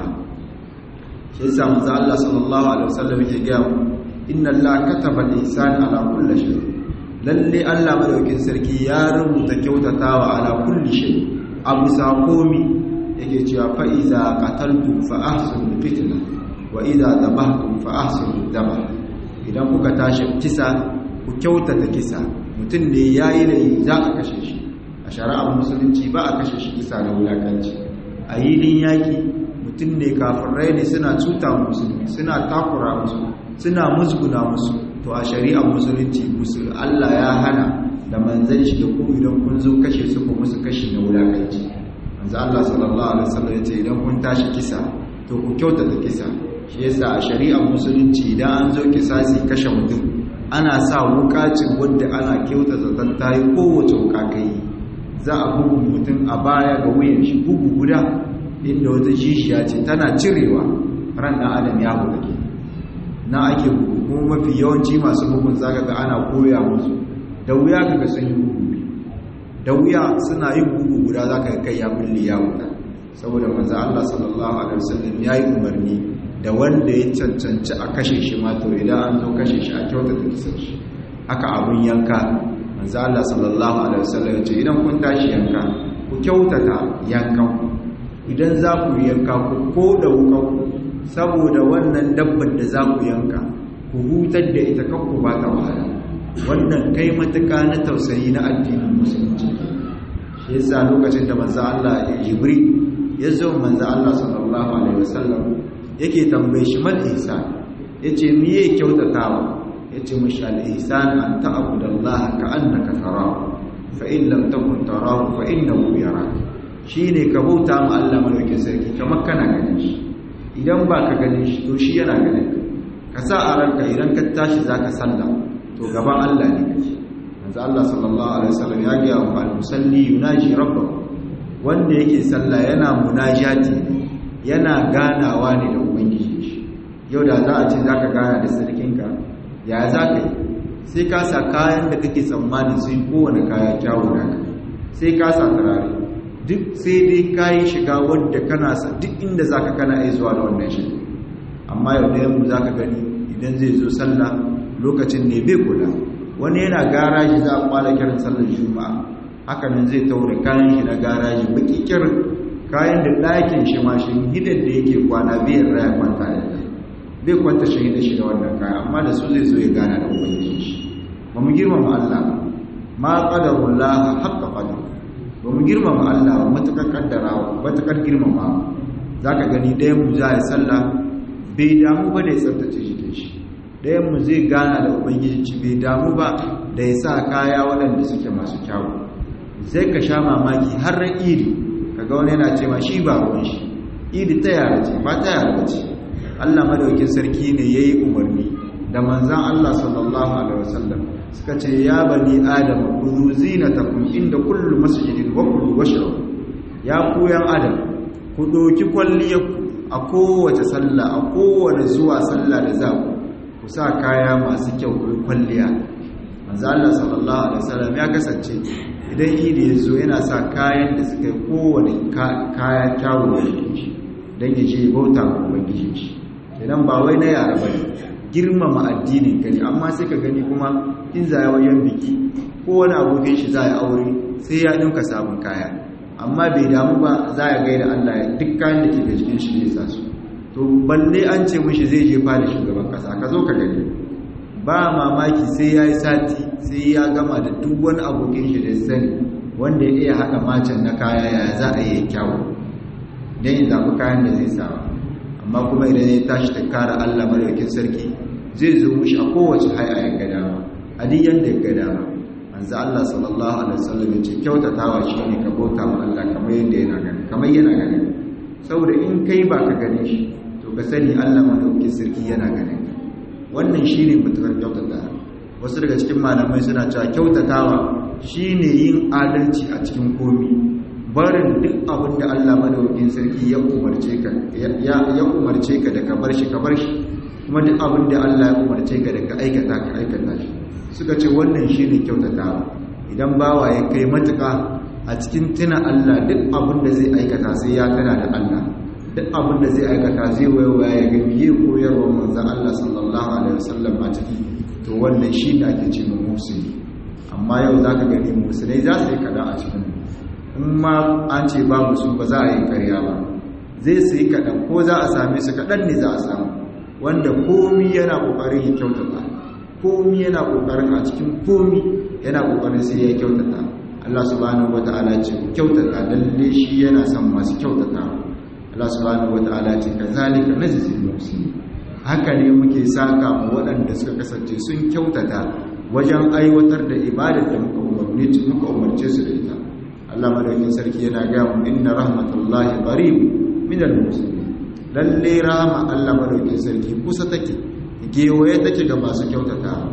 shi yasa manzo Allah sallallahu alaihi wasallam yake ga mu inna Allah kataba al-ihsan ala kulli shay lalle Allah madaukakin sarki ya rubuta kyautatawa ala kulli shay abu sakomi yake cewa fa iza qataltu fa ahsinu fitna wa idza dabahtum fa ahsinu dabah idan kuka tashi kisa ku kyautata kisa mutum ne yayi laifi za a kashe shi a shari'ar musulunci ba a kashe shi kisa da wulakanci a yilin yaki mutum ne kafirai ne suna cuta musulmi suna takura musu suna musguna musu to a shari'ar musulunci musul Allah ya hana da manzon shi da ku idan kun zo kashe su ku musu kashi na wulakanci manzo Allah sallallahu alaihi wasallam yace idan kun tashi kisa to ku kyautata kisa shi yasa a shari'ar musulunci idan an zo kisasi kashe mutum ana sa wukacin wadda ana kyauta zaton ta yi kowace wuka kai za a bugu mutum a baya ga wuyan shi bugu guda inda wata shishiya ce tana cirewa ran ɗan adam ya buga ke na ake bugu kuma mafi yawanci masu bugun zaka ga ana koya musu da wuya kaga sun yi bugu da wuya suna yin bugu guda zaka ga kai ya bulli ya wuta saboda manzo Allah sallallahu alaihi wasallam yayi umarni da wanda ya cancanci a kashe shi ma to idan an zo kashe shi a kyautata kisan shi haka abun yanka manzo Allah sallallahu alaihi wasallam ya ce idan kun tashi yanka ku kyautata yankan idan za ku yanka ku ko da wukan saboda wannan dabbar da za ku yanka ku hutar da ita kan ku ba ta wahala wannan kai matuka na tausayi na addinin musulunci shi yasa lokacin da manzo Allah ya jibril ya zo manzo Allah sallallahu alaihi wasallam yake tambaye shi mal ihsan yace me yake kyautatawa yace mushi al ihsan an ta'budallaha ka'annaka tarahu fa in lam takun tarahu fa innahu yarak shine ka bauta ma Allah madaukakin sarki kamar kana ganin shi idan ba ka ganin shi to shi yana ganin ka sa a ranka idan ka tashi zaka sallah to gaban Allah ne kake manzo Allah sallallahu alaihi wasallam ya ga wa al-musalli yunaji rabbahu wanda yake sallah yana munajati yana ganawa ne da ubangiji shi yau da za a ce zaka gana da sarkinka ya zaka yi sai ka sa kayan da kake tsammanin sun kowane kaya kyawu da ka sai ka sa turare duk sai dai kayi shiga wadda kana sa duk inda zaka kana iya zuwa da wannan shi amma yau da yamma zaka gani idan zai zo sallah lokacin ne bai kula wani yana garaji za a kwala kiran sallar juma'a haka nan zai taure kayan shi na garaji baki kirin kayan da ɗakin shi ma shi gidan da yake kwana biyan raya kwanta da ta bai kwanta shi da shi da wannan kaya amma da su zai zo ya gana da ubangiji shi ba mu girmama Allah ma qadarullah haqqa qadar ba mu girmama Allah ba matakar kaddarawa matakar girmama zaka gani ɗayan mu za ya sallah bai damu ba da ya tsaftace jikin shi ɗayanmu zai gana da ubangiji bai damu ba da ya sa kaya waɗanda suke masu kyawu sai ka sha mamaki har ran idi kaga wani yana ce ma shi ba ruwan shi idi ta yara ce ba ta yara ce allah madaukin sarki ne ya yi umarni da manzan allah sallallahu alaihi wasallam suka ce ya bani adam kuzu zinatakum inda kullu masjidin wa kullu washrabu ya ku yan adam ku doki kwalliyarku a kowace sallah a kowane zuwa sallah da za ku ku sa kaya masu kyau ku kwalliya manzo Allah sallallahu alaihi wasallam ya kasance idan idi ya zo yana sa kayan da suka yi kowane kaya kyawu da shi dan ya je bauta ga ubangiji shi idan ba wai na yara bane girmama addinin ka ne amma sai ka gani kuma in zaya wayan biki ko wani abokin shi za ya aure sai ya dinka sabon kaya amma bai damu ba za ya gaida Allah duk kayan da ke da cikin shi ne sa su to balle an ce mishi zai je fada shugaban kasa ka zo ka gani ba mamaki sai ya yi sati sai ya gama da duk wani abokin shi da sani wanda ya iya haɗa macen na kaya ya za a yi kyawu don yin zaɓi kayan da zai sawa amma kuma idan ya tashi ta kara allah madaukin sarki zai zo mushi a kowace haya ya gada ba a duk yadda ya gada ba manzo allah sallallahu alaihi wasallam ya ce kyautatawa shi ne ka bauta ma allah kamar yadda yana gani kamar yana gani saboda in kai ba ka gane shi to ka sani Allah madaukakin sarki yana ganin ka wannan shine mutukar kyautata wasu daga cikin malamai suna cewa kyautatawa shine yin adalci a cikin komi barin duk abin da Allah madaukakin sarki ya umarce ka ya umarce ka da ka bar shi ka bar shi kuma duk abin da Allah ya umarce ka da ka aikata ka aikata shi suka ce wannan shine kyautatawa idan bawa ya kai matuka a cikin tuna Allah duk abin da zai aikata sai ya tana da Allah duk abin da zai aikata zai waiwaya ya ga biye koyarwa manzon Allah sallallahu alaihi wasallam a ciki to wannan shi da ake ce mu musulmi amma yau zaka gani musulmai za su yi kada a cikin in ma an ce babu su ba za a yi karya ba zai su yi kaɗan ko za a same su kaɗan ne za a samu wanda komi yana ƙoƙarin ya kyautata komi yana ƙoƙarin a cikin komi yana ƙoƙarin sai ya kyautata Allah subhanahu wata'ala ce ku kyautata lalle shi yana son masu kyautata Allah subhanahu wata'ala ce kazalika najzil muhsinin haka ne muke saka mu waɗanda suka kasance sun kyautata wajen aiwatar da ibadar da muka umarce muka umarce su da ita Allah madaukakin sarki yana ga mu inna rahmatullahi qarib min al-muslimin lalle rahma Allah madaukakin sarki kusa take gewaye take ga masu kyautata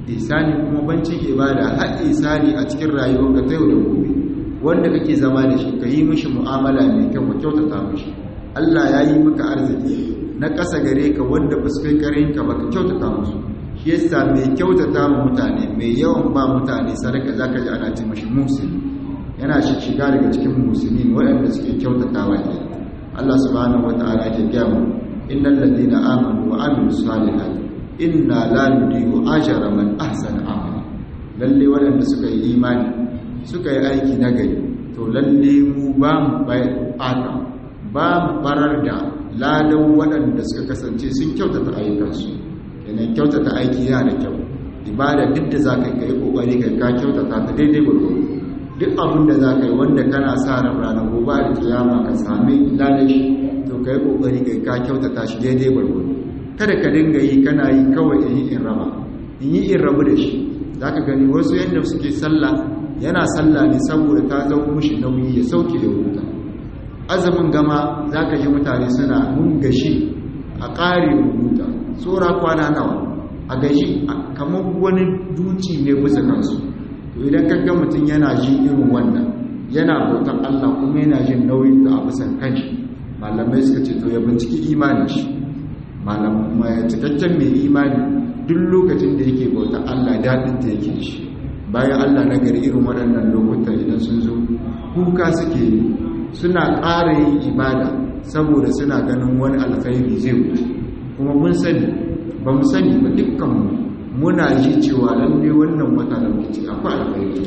ihsani kuma bancin ibada har ihsani a cikin rayuwarka ta yau da gobe wanda kake zama da shi ka yi mishi mu'amala mai kyau ka kyautata mishi Allah ya yi maka arziki na ƙasa gare ka wanda ba su kai karin ka ba ka kyautata musu shi yasa mai kyautata ma mutane mai yawan ba mutane sadaka zaka ji ana ce mishi musulmi yana shi shiga daga cikin musulmi waɗanda suke kyautatawa ke Allah subhanahu wataala ke gaya mu innal ladina amanu wa amilus salihati inna la nudiyu ajra man ahsana amala lalle waɗanda suka yi imani suka yi aiki nagari to lalle mu ba mu bata ba mu barar da ladan waɗanda suka kasance sun kyautata ayyukansu kenan kyautata aiki yana da kyau ibada duk da za ka yi kokari kai ka kyautata ta daidai gwargwaro duk abin da za ka yi wanda kana sa ran ranar gobe da kiyama ka sami ladan shi to ka yi kokari kai ka kyautata shi daidai gwargwaro kada ka dinga yi kana yi kawai in yi in raba in yi in rabu da shi za ka gani wasu yadda suke sallah yana sallah ne saboda ta zama mushi nauyi ya sauke da huta azumin gama za ka ji mutane suna mun gashi a ƙare huta tsora kwana nawa a gashi kamar wani duci ne bisa kansu to idan ka ga mutum yana ji irin wannan yana bautan Allah kuma yana jin nauyin ta a bisan kanshi malamai suka ce to ya binciki imanin shi malamai cikakken mai imani duk lokacin da yake bautan Allah daɗin ta yake shi bayan Allah na gari irin waɗannan lokuta idan sun zo kuka suke yi suna ƙara yin ibada saboda suna ganin wani alkhairi zai wuce kuma mun sani ba mu sani ba dukkanmu muna ji cewa lalle wannan wata da muke akwai alkhairi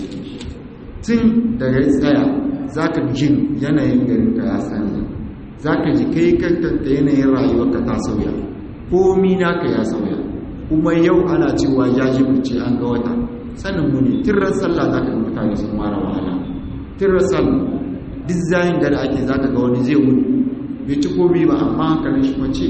tun daga tsaya za ka jin yanayin garin ka ya sanya za ka ji kai kankanta yanayin rayuwarka ta sauya komi naka ya sauya kuma yau ana cewa ya ji ce an ga wata sanin mu ne tirar sallah za ka ga mutane sun mara wahala tirar sallah duk zayin da ake za ka ga wani zai wuni bai ci komi ba amma hankalin shi mace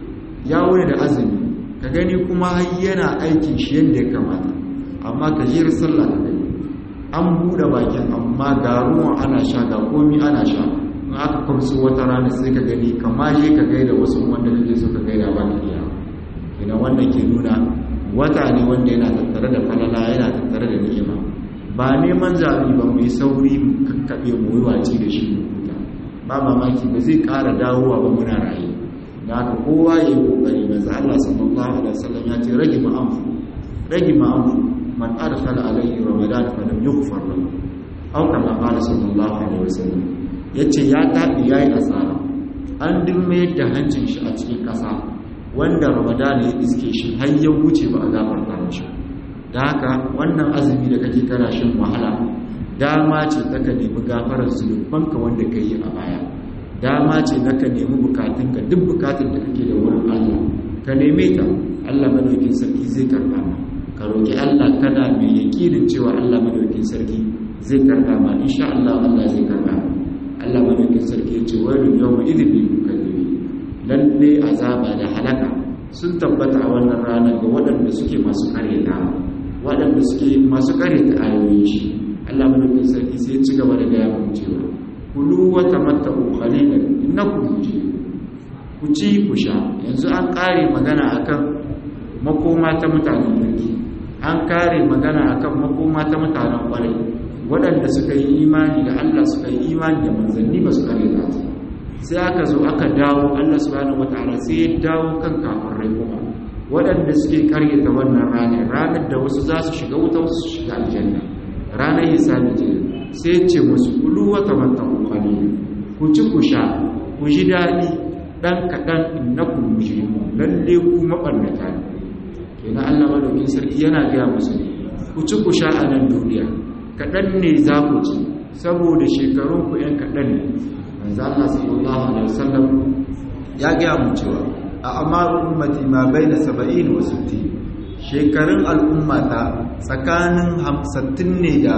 ya wuni da azumi ka gani kuma yana aikin shi yadda ya kamata amma ka jira sallah ka gani an buɗe bakin amma ga ruwan ana sha ga komi ana sha in aka kwamsu wata rana sai ka gani kama je ka gaida wasu wanda kake so ka gaida ba ka iya idan wannan ke nuna wata ne wanda yana tattare da falala yana tattare da ni'ima ba neman zaɓi ba mu yi sauri mu kakkaɓe mu yi waci da shi mu huta ba mamaki ba zai ƙara dawowa ba muna raye da haka kowa ya yi ƙoƙari manzo Allah sallallahu alaihi wasallam ya ce rage ma'amfu rage ma'amfu man adkhala alaihi ramadan fa lam yughfar lahu aw kama qala sallallahu alaihi wasallam yace ya tabi yayi asara an dumme da hancin shi a cikin ƙasa wanda ramadan ya iske shi har ya wuce ba a gafarta mishi da haka wannan azumi da kake kana shin wahala dama ce ta ka nemi gafarar zunubanka wanda ka yi a baya dama ce na ka nemi bukatunka duk bukatun da kake da wurin Allah ka neme ta Allah madaukin sarki zai karba ma ka roki Allah kana mai yakinin cewa Allah madaukin sarki zai karba ma insha Allah Allah zai karba ma Allah madaukin sarki ya ce wailu yawma idhin lil mukazzibi lalle azaba da halaka sun tabbata a wannan ranar ga waɗanda suke masu karyata waɗanda suke masu karyata ayoyin shi Allah madaukin sarki sai ya ci gaba da gaya mu cewa kulu wa tamatta'u qalilan innakum mujrimun ku ci ku sha yanzu an kare magana akan makoma ta mutanen kirki an kare magana akan makoma ta mutanen kwarai waɗanda suka yi imani da Allah suka yi imani da manzanni ba su kare ta sai aka zo aka dawo Allah subhanahu wataala sai ya dawo kan kafirai kuma waɗanda suke karyata wannan ranar ranar da wasu za su shiga wuta wasu su shiga aljanna ranar hisabi ce sai ce musu kulu wata mata kwalilu ku ci ku sha ku ji daɗi ɗan kaɗan innakum mujrimu lalle ku maɓannata ne kenan Allah madaukin sarki yana gaya musu ne ku ci ku sha a nan duniya kaɗan ne za ku ci saboda shekarun ku ‘yan kaɗan ne manzo Allah sallallahu alaihi wasallam ya gaya mu cewa a amaru ummati ma baina 70 wa 60 shekarun al'ummata tsakanin 60 ne da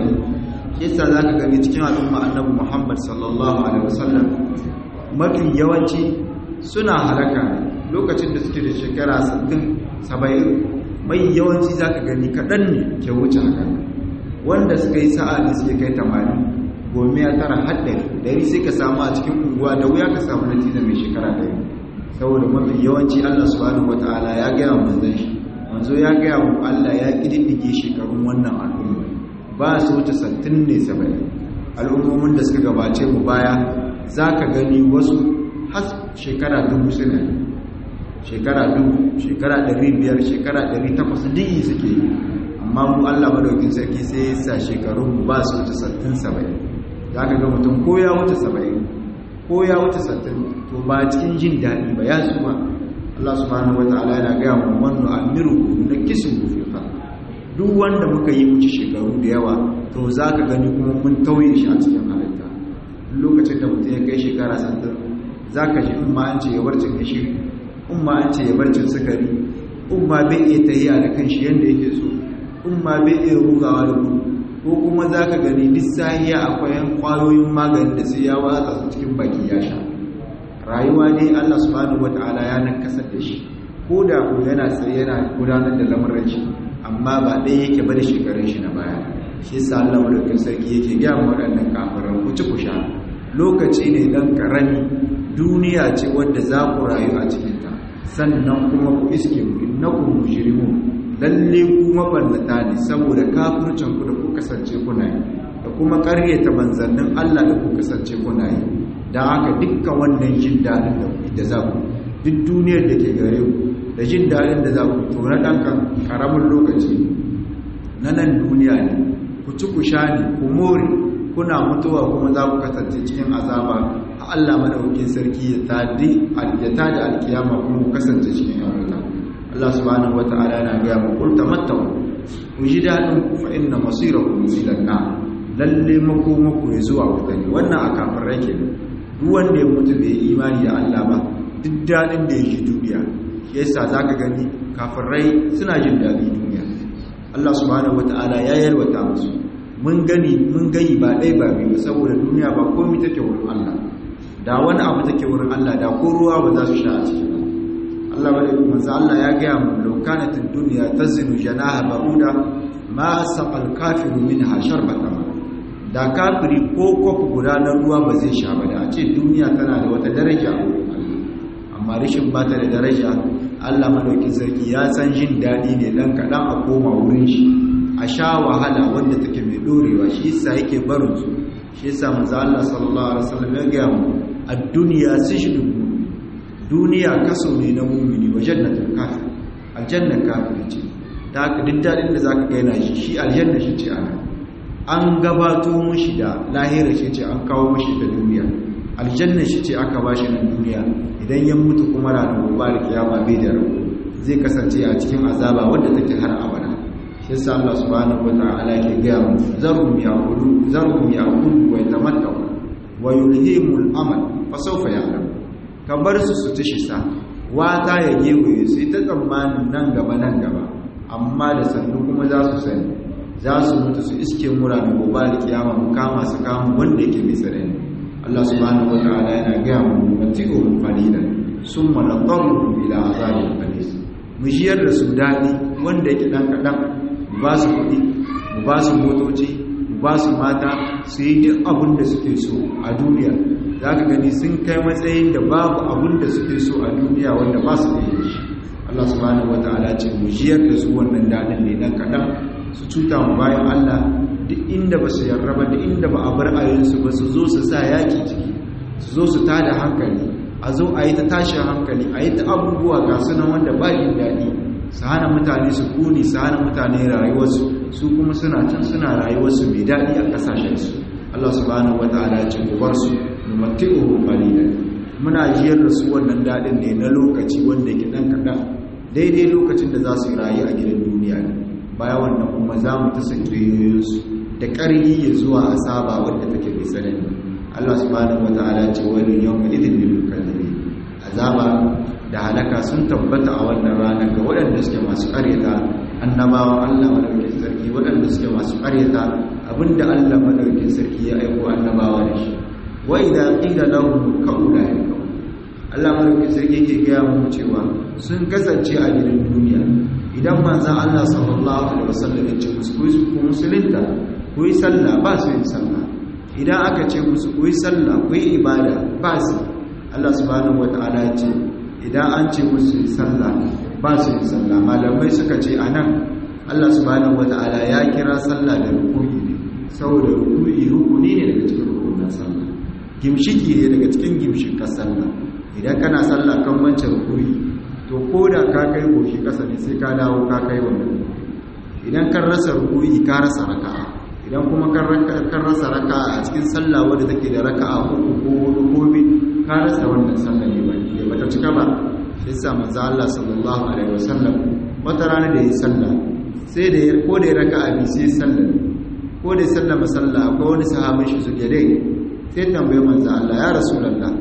70 yasa za ka gani cikin al'umma annabi muhammad sallallahu alaihi wasallam mafi yawanci suna halaka lokacin da suke da shekara 60-70 mai yawanci za ka gani kaɗan ne ke wuce haka wanda suka yi sa'a da suke kai 80 gome ya tara haɗari dari sai ka samu a cikin unguwa da wuya ka samu na tina mai shekara ɗari saboda mafi yawanci allah subhanahu wata'ala ya gaya manzan shi manzo ya gaya mu Allah ya kididdige shekarun wannan al'umma ba su wuce sattin ne saba'in al'ummomin da suka gabace mu baya za ka gani wasu har shekara dubu suna shekara dubu shekara ɗari biyar shekara ɗari takwas diyi suke yi amma mu Allah madaukin sarki sai ya sa shekarun mu ba su wuce sattin saba'in za ka ga mutum ko ya wuce saba'in ko ya wuce sattin to ba cikin jin daɗi ba ya zuwa Allah subhanahu wa ta'ala yana gaya mu wannan amiru na kisin fi duk wanda muka yi wuce shekaru da yawa to za ka gani kuma mun tauye shi a cikin halitta lokacin da mutum ya kai shekara sannan za ka ji umma an ce ya barcin gashi umma an ce ya barcin sukari umma bai iya tahiya da kan shi yadda yake so umma bai iya rugawa da gudu ko kuma za ka gani duk sahiya akwai kwayoyin magani da sai ya watsa su cikin baki ya sha rayuwa dai allah subhanahu wataala ya nakasar da shi ko da ko yana tsaye yana gudanar da lamarin shi amma ba ɗaya yake ba da shekarun shi na baya shi sa Allah madaukakin sarki yake gaya mu waɗannan kafiran ku ci ku sha lokaci ne dan karami duniya ce wadda za ku rayu a cikin ta sannan kuma ku iske mu innakum mujrimun lalle ku maballata ne saboda kafircin ku da ku kasance kuna yi da kuma ƙaryata manzannin Allah da ku kasance kuna yi dan haka dukkan wannan jin dadin da za ku duk duniyar da ke gare ku da jin daɗin da za ku tura ɗan ƙaramin lokaci na nan duniya ne ku ci ku sha ne ku more kuna mutuwa kuma za ku kasance cikin azaba a Allah madaukakin sarki ya tadi aljata da alkiyama kuma ku kasance cikin yan wuta Allah subhanahu wata'ala yana ga mu qul tamattau ku ji daɗin ku fa inna masirakum ila an lalle makoma ku zuwa wuta ne wannan a kafin rake duk wanda ya mutu bai imani da Allah ba duk daɗin da ya ji duniya yasa za ka gani kafirai suna jin daɗi duniya Allah subhanahu wata'ala ya yalwata musu mun gani mun gani ba ɗai ba biyu saboda duniya ba komai take wurin Allah da wani abu take wurin Allah da ko ruwa ba za su sha a ciki ba Allah bada manzo Allah ya gaya mu law kanat ad-dunya tazinu janaha ba'uda ma saqal kafiru minha sharbata da kafiri ko kofi guda na ruwa ba zai sha ba da a ce duniya tana da wata daraja a wurin Allah amma rashin ba ta da daraja Allah madaukin sarki ya san jin daɗi ne dan kaɗan a koma wurin shi a sha wahala wanda take mai ɗorewa shi yasa yake barin su shi yasa manzo Allah sallallahu alaihi wasallam ya gaya mu ad-dunya sijnu duniya kaso ne na mu'mini wa jannatul kafir aljanna kafir ce ta haka duk daɗin da zaka ga yana shi shi aljanna shi ce ana an gabato mushi da lahira shi ce an kawo mushi ta duniya aljanna shi ce aka bashi na duniya idan ya mutu kuma ranar gobe da kiyama bai da rabu zai kasance a cikin azaba wanda take har abada shi yasa Allah subhanahu wataala ke ga mu zarum yaqulu zarum yaqulu wa yatamattau wa yulhimul amal fa sawfa ya'lam ka bar su su ci sa wata ya gewaye su ita tsammanin nan gaba nan gaba amma da sannu kuma za su sani za su mutu su iske mura da gobe da kiyama mu kama su kama wanda yake mai tsanani Allah subhanahu wa ta'ala yana gaya mu mati'uhum qalilan summa nadarruhum ila azabin qalis mu jiyar da su dadi wanda yake dan kadan mu ba su kudi mu ba su motoci mu ba su mata su yi duk abin da suke so a duniya zaka gani sun kai matsayin da babu abin da suke so a duniya wanda ba su da shi Allah subhanahu wa ta'ala ce mu jiyar da su wannan dadin ne dan kadan su cuta mu bayan Allah duk inda ba su yarraba da inda ba a bar ayinsu ba su zo su sa yaki ciki su zo su tada hankali a zo a yi ta tashin hankali a yi ta abubuwa ga sunan wanda ba jin daɗi su hana mutane su kuni su hana mutane rayuwarsu su kuma suna can suna rayuwarsu mai daɗi a ƙasashensu Allah subhanahu wa ta'ala ya ce ku bar su mu mati'uhum qalilan muna jiyar da su wannan daɗin ne na lokaci wanda yake ɗan kaɗan daidai lokacin da za su yi rayu a gidan duniya ne baya wannan kuma za mu ta sakiriyoyinsu da ƙarfi ya zuwa asaba wadda take mai tsanani Allah subhanahu wata'ala ce wani yau mai idin lil kadhibi azaba da halaka sun tabbata a wannan ranar ga waɗanda suke masu ƙaryata annabawan Allah madaukakin sarki waɗanda suke masu ƙaryata abinda Allah madaukakin sarki ya aiko annabawa da shi wa idza qila lahum kaula Allah madaukakin sarki yake gaya mu cewa sun kasance a gidan duniya idan manzan Allah sallallahu Alaihi wasallam ya ce musu ku musulunta ku yi sallah ba su yin sallah idan aka ce musu ku yi sallah ku yi ibada ba su Allah subhanahu wa ta'ala ce idan an ce musu yi sallah ba su yin sallah malamai suka ce anan Allah subhanahu wata'ala ya kira sallah da rukuni ne saboda rukuni rukuni ne daga cikin rukunin sallah gimshiki ne daga cikin gimshikan sallah idan kana sallah kan wancan rukuni to ko da ka kai goshi kasa ne sai ka dawo ka kai wannan idan kan rasa rukuni ka rasa raka'a idan kuma kan rasa raka'a a cikin sallah wadda take da raka'a uku ko hudu ko biyu ka rasa wannan sallah ne ba ne bata cika ba shi yasa manzo Allah sallallahu alaihi wasallam wata rana da yi sallah sai da ya ko da ya raka'a bi sai sallah ko da ya sallama sallah akwai wani sahabin shi suke dai sai tambaye manzo Allah ya rasulullah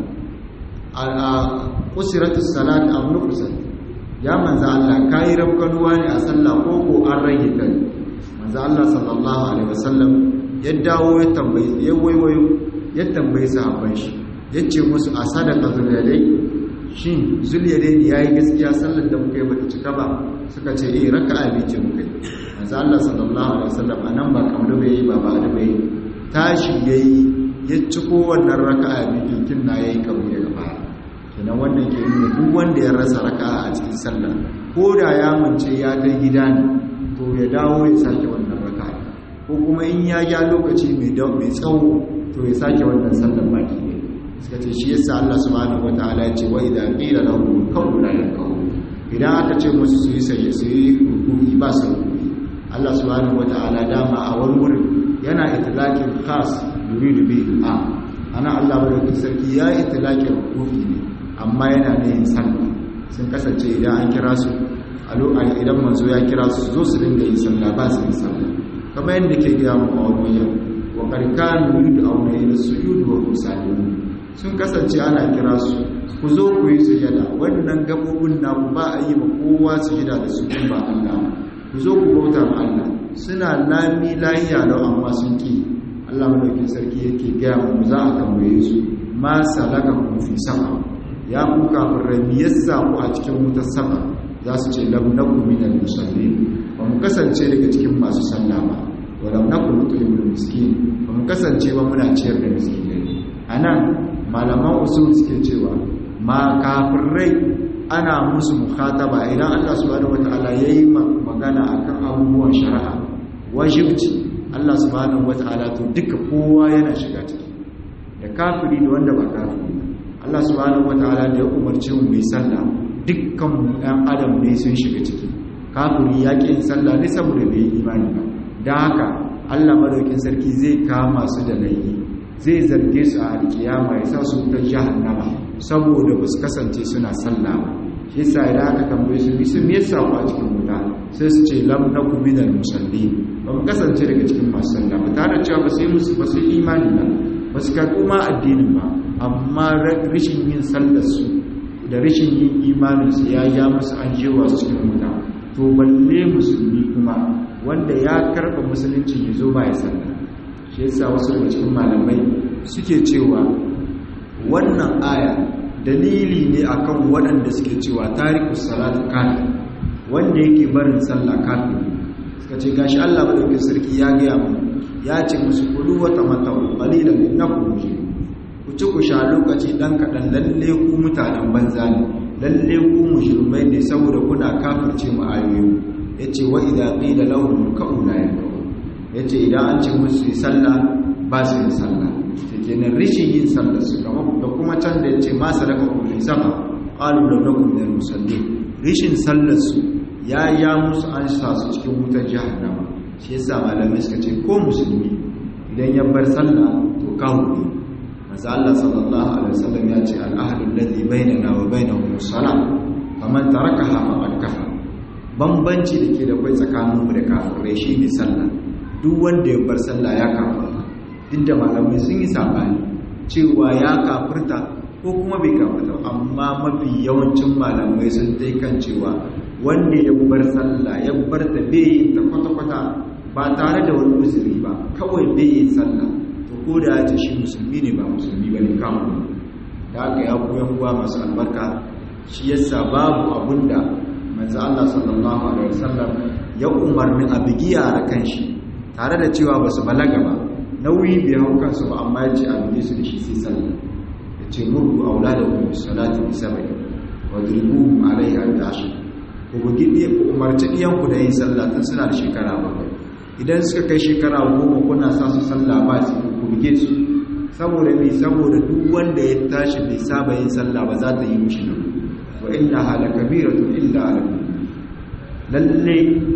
a usiratus salat am nuqsat ya manzo Allah kai rabkanuwa ne a sallah ko ko an rage ta manzo Allah sallallahu alaihi wasallam ya dawo ya tambayi ya waiwayo ya tambayi sahabban shi yace musu a sadaka zuliyadai shin zuliyadai ne yayi gaskiya sallar da muka yi bata cika ba suka ce eh raka'a bi ce muka yi manzo Allah sallallahu alaihi wasallam anan ba kamar bai yi ba ba da bai tashi yayi ya ciko wannan raka'a bi kinkin na yayi kamar daga baya kenan wannan ke nuna duk wanda ya rasa raka'a a cikin sallah ko da ya mance ya kai gida ne to ya dawo ya sake wannan raka'a ko kuma in ya ja lokaci mai mai tsawo to ya sake wannan sallar baki ne suka ce shi yasa Allah subhanahu wataala ya ce wa idza qila lahum qawlu la yaqulu idan aka ce musu su yi sai su yi rukuni ba su rukuni Allah subhanahu wataala dama a wani wurin yana itlaqin khas yuridu bihi a ana Allah madaukakin sarki ya itlaqin rukuni ne amma yana da yin sallah sun kasance idan an kira su a lokacin idan manzo ya kira su zo su dinga yin sallah ba su yin sallah kamar yadda ke gaya mu a wani yau wa karkan yuridu auna ila sujud wa musalimun sun kasance ana kira su ku zo ku yi sujada wannan gabobin naku ba a yi ma kowa sujada da su ba Allah ku zo ku bauta ma Allah suna lami lahiya lau amma sun ki Allah madaukin sarki yake gaya mu za a tambaye su ma salaka ku fi sama ya ku kafirai me yasa ku a cikin wutar sama za su ce lam nakum minal musallin ba mu kasance daga cikin masu sallah ba wa lam nakum nut'imul miskin ba mu kasance ba muna ciyar da miskinai anan malaman usul suke cewa ma kafirai ana musu mukhataba idan Allah subhanahu wataala yayi magana akan abubuwan shari'a wajibci Allah subhanahu wataala to duka kowa yana shiga ciki da kafiri da wanda ba kafiri Allah subhanahu wataala da ya umarci mu yi sallah dukkan ɗan adam ne sun shiga ciki kafiri ya ƙi yin sallah ne saboda bai yi imani ba don haka Allah madaukin sarki zai kama su da laifi zai zarge su a alkiyama ya sa su wutar jahannama saboda ba su kasance suna sallah ba shi yasa idan aka tambaye su bi sun yasa ku a cikin wuta sai su ce lam naku minal musalli ba mu kasance daga cikin masu sallah ba tare da cewa ba sai musu ba sai imani ba ba su karɓi ma addinin ba amma rashin yin sallar su da rashin yin imanin su ya ja musu an jewa su cikin wuta to balle musulmi kuma wanda ya karɓa musulunci ya zo ba ya sallah shi yasa wasu daga cikin malamai suke cewa wannan aya dalili ne akan waɗanda suke cewa tarikus salatu kafir wanda yake barin sallah kafir suka ce gashi Allah madaukakin sarki ya gaya mu ya ce musu kulu wa tamattau qalilan innakum mujrimun ku ci ku sha lokaci dan kadan lalle ku mutanen banza ne lalle ku mujrimai ne saboda kuna kafirce mu ayoyi yace wa idza qila lahum ka'u la yakun ya ce idan an ce musu yi sallah ba su yi sallah ta kenan rishin yin sallah su kama da kuma can da ya ce masu daga kufin sama ƙalu da na kuma musalli rishin sallah su ya ya musu an sa su cikin wutar jahannama shi yasa malamai suka ce ko musulmi idan ya bar sallah to kawo ne maza Allah sallallahu alaihi wasallam ya ce al'ahadu alladhi bainana wa bainahum as-salah faman tarakaha faqad kafara bambanci da ke da kai tsakaninmu da kafirai shine sallah duk wanda ya bar sallah ya kafirta duk da malamai sun yi sabani cewa ya kafirta ko kuma bai kafirta amma mafi yawancin malamai sun dai kan cewa wanda ya bar sallah ya bar ta bai yi ta kwata-kwata ba tare da wani uzuri ba kawai bai yi sallah to ko da ya ce shi musulmi ne ba musulmi ba ne kamun da aka ya koyan uwa masu albarka shi yasa babu abunda manzo Allah sallallahu alaihi wasallam ya umarni a bigiya da kanshi tare da cewa ba su balaga ba nauyi bai hau kansu ba amma ya ce a buge su da shi sai sallah ya ce murku aula da kuma salati bi sabai wa dribuhum alaiha bi ashir ku bugi ku umarci ɗiyanku da yin sallah tun suna da shekara bakwai idan suka kai shekara goma kuna sa su sallah ba su ku buge su saboda mai saboda duk wanda ya tashi bai saba yin sallah ba za ta yi mishi nan wa inna hala kabiratu illa ala lalle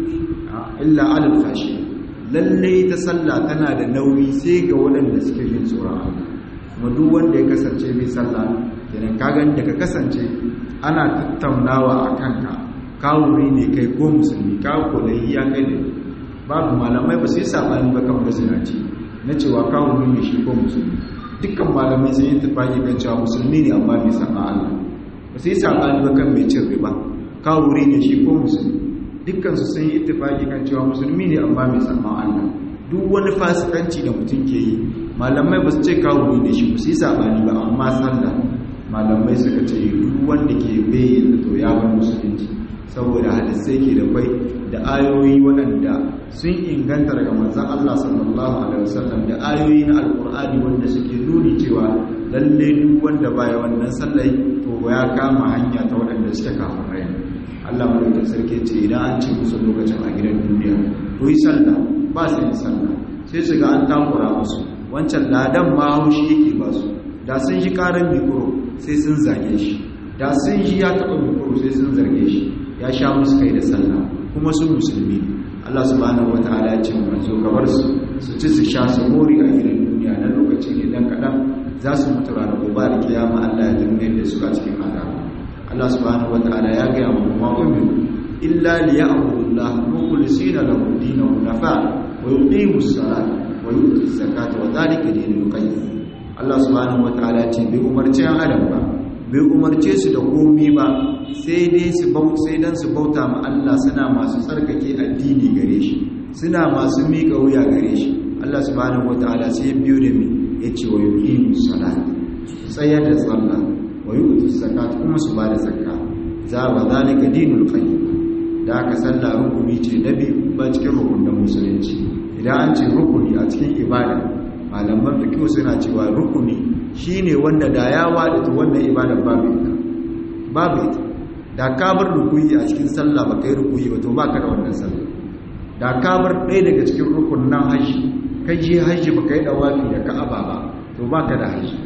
illa ala fashi lalle ta sallah tana da nauyi sai ga waɗanda suke jin tsoron Allah kuma duk wanda ya kasance mai sallah kenan ka gani da ka kasance ana tattaunawa a kanka kawuri ne kai ko musulmi ka kolayi ya kai da babu malamai ba su yi sabani ba kan mazinaci na cewa kawuri ne shi ko musulmi dukkan malamai sun yi tafaki kan cewa musulmi ne amma bai saba Allah ba su yi sabani ba kan mai cin riba kawuri ne shi ko musulmi dukkan su sun yi tafaki kan cewa musulmi ne amma bai saba Allah duk wani fasikanci da mutum ke yi malamai ba su ce kawuri ne shi ba su yi sabani ba amma sallah malamai suka ce duk wanda ke bayyana to ya bar musulunci saboda hadisai ke da kwai da ayoyi waɗanda sun inganta daga manzan Allah sallallahu alaihi wasallam da ayoyi na alkur'ani wanda suke nuni cewa lalle duk wanda baya wannan sallai to ya kama hanya ta waɗanda suke kafin rai Allah madaukakin sarki ce idan an ce musu lokacin a gidan duniya to yi sallah ba su yi sallah sai su ga an takura musu wancan ladan ma haushi yake ba su da sun shi karan mikro sai sun zage shi da sun shi ya taɓa mikro sai sun zarge shi ya sha musu kai da sallah kuma su musulmi Allah subhanahu wataala ya ce manzo gabar su su ci su sha su mori a gidan duniya na lokaci ne dan kadan za su mutu ranar gobe da kiyama Allah ya dinga da su a cikin azaba Allah subhanahu wataala ya ga mu ma umiru illa liya'budu Allah mukhlisina lahu dinahu nafa wa yuqimu as-salata wa yu'tu az-zakata wa dhalika dinul qayyim Allah subhanahu wataala ya ce bai umarci an adam ba bai umarce su da komi ba sai dai su sai dan su bauta ma Allah suna masu tsarkake addini gare shi suna masu miƙa wuya gare shi Allah subhanahu wataala sai biyo da mi yace wa yuqimu salat tsayar da sallah wa yu'tu zakat kuma su bada zakka za wa zalika dinul qayyim da aka sallah rukuni ce na biyu ba cikin rukunin musulunci idan an ce rukuni a cikin ibada malaman fiqh suna cewa rukuni shine wanda da ya wada wannan ibada babu ita babu ita da ka bar rukuyi a cikin sallah ba kai rukuyi ba to baka da wannan sallah da ka bar ɗaya daga cikin rukunin haji kai je haji ba kai dawafi da ka'aba ba to baka da haji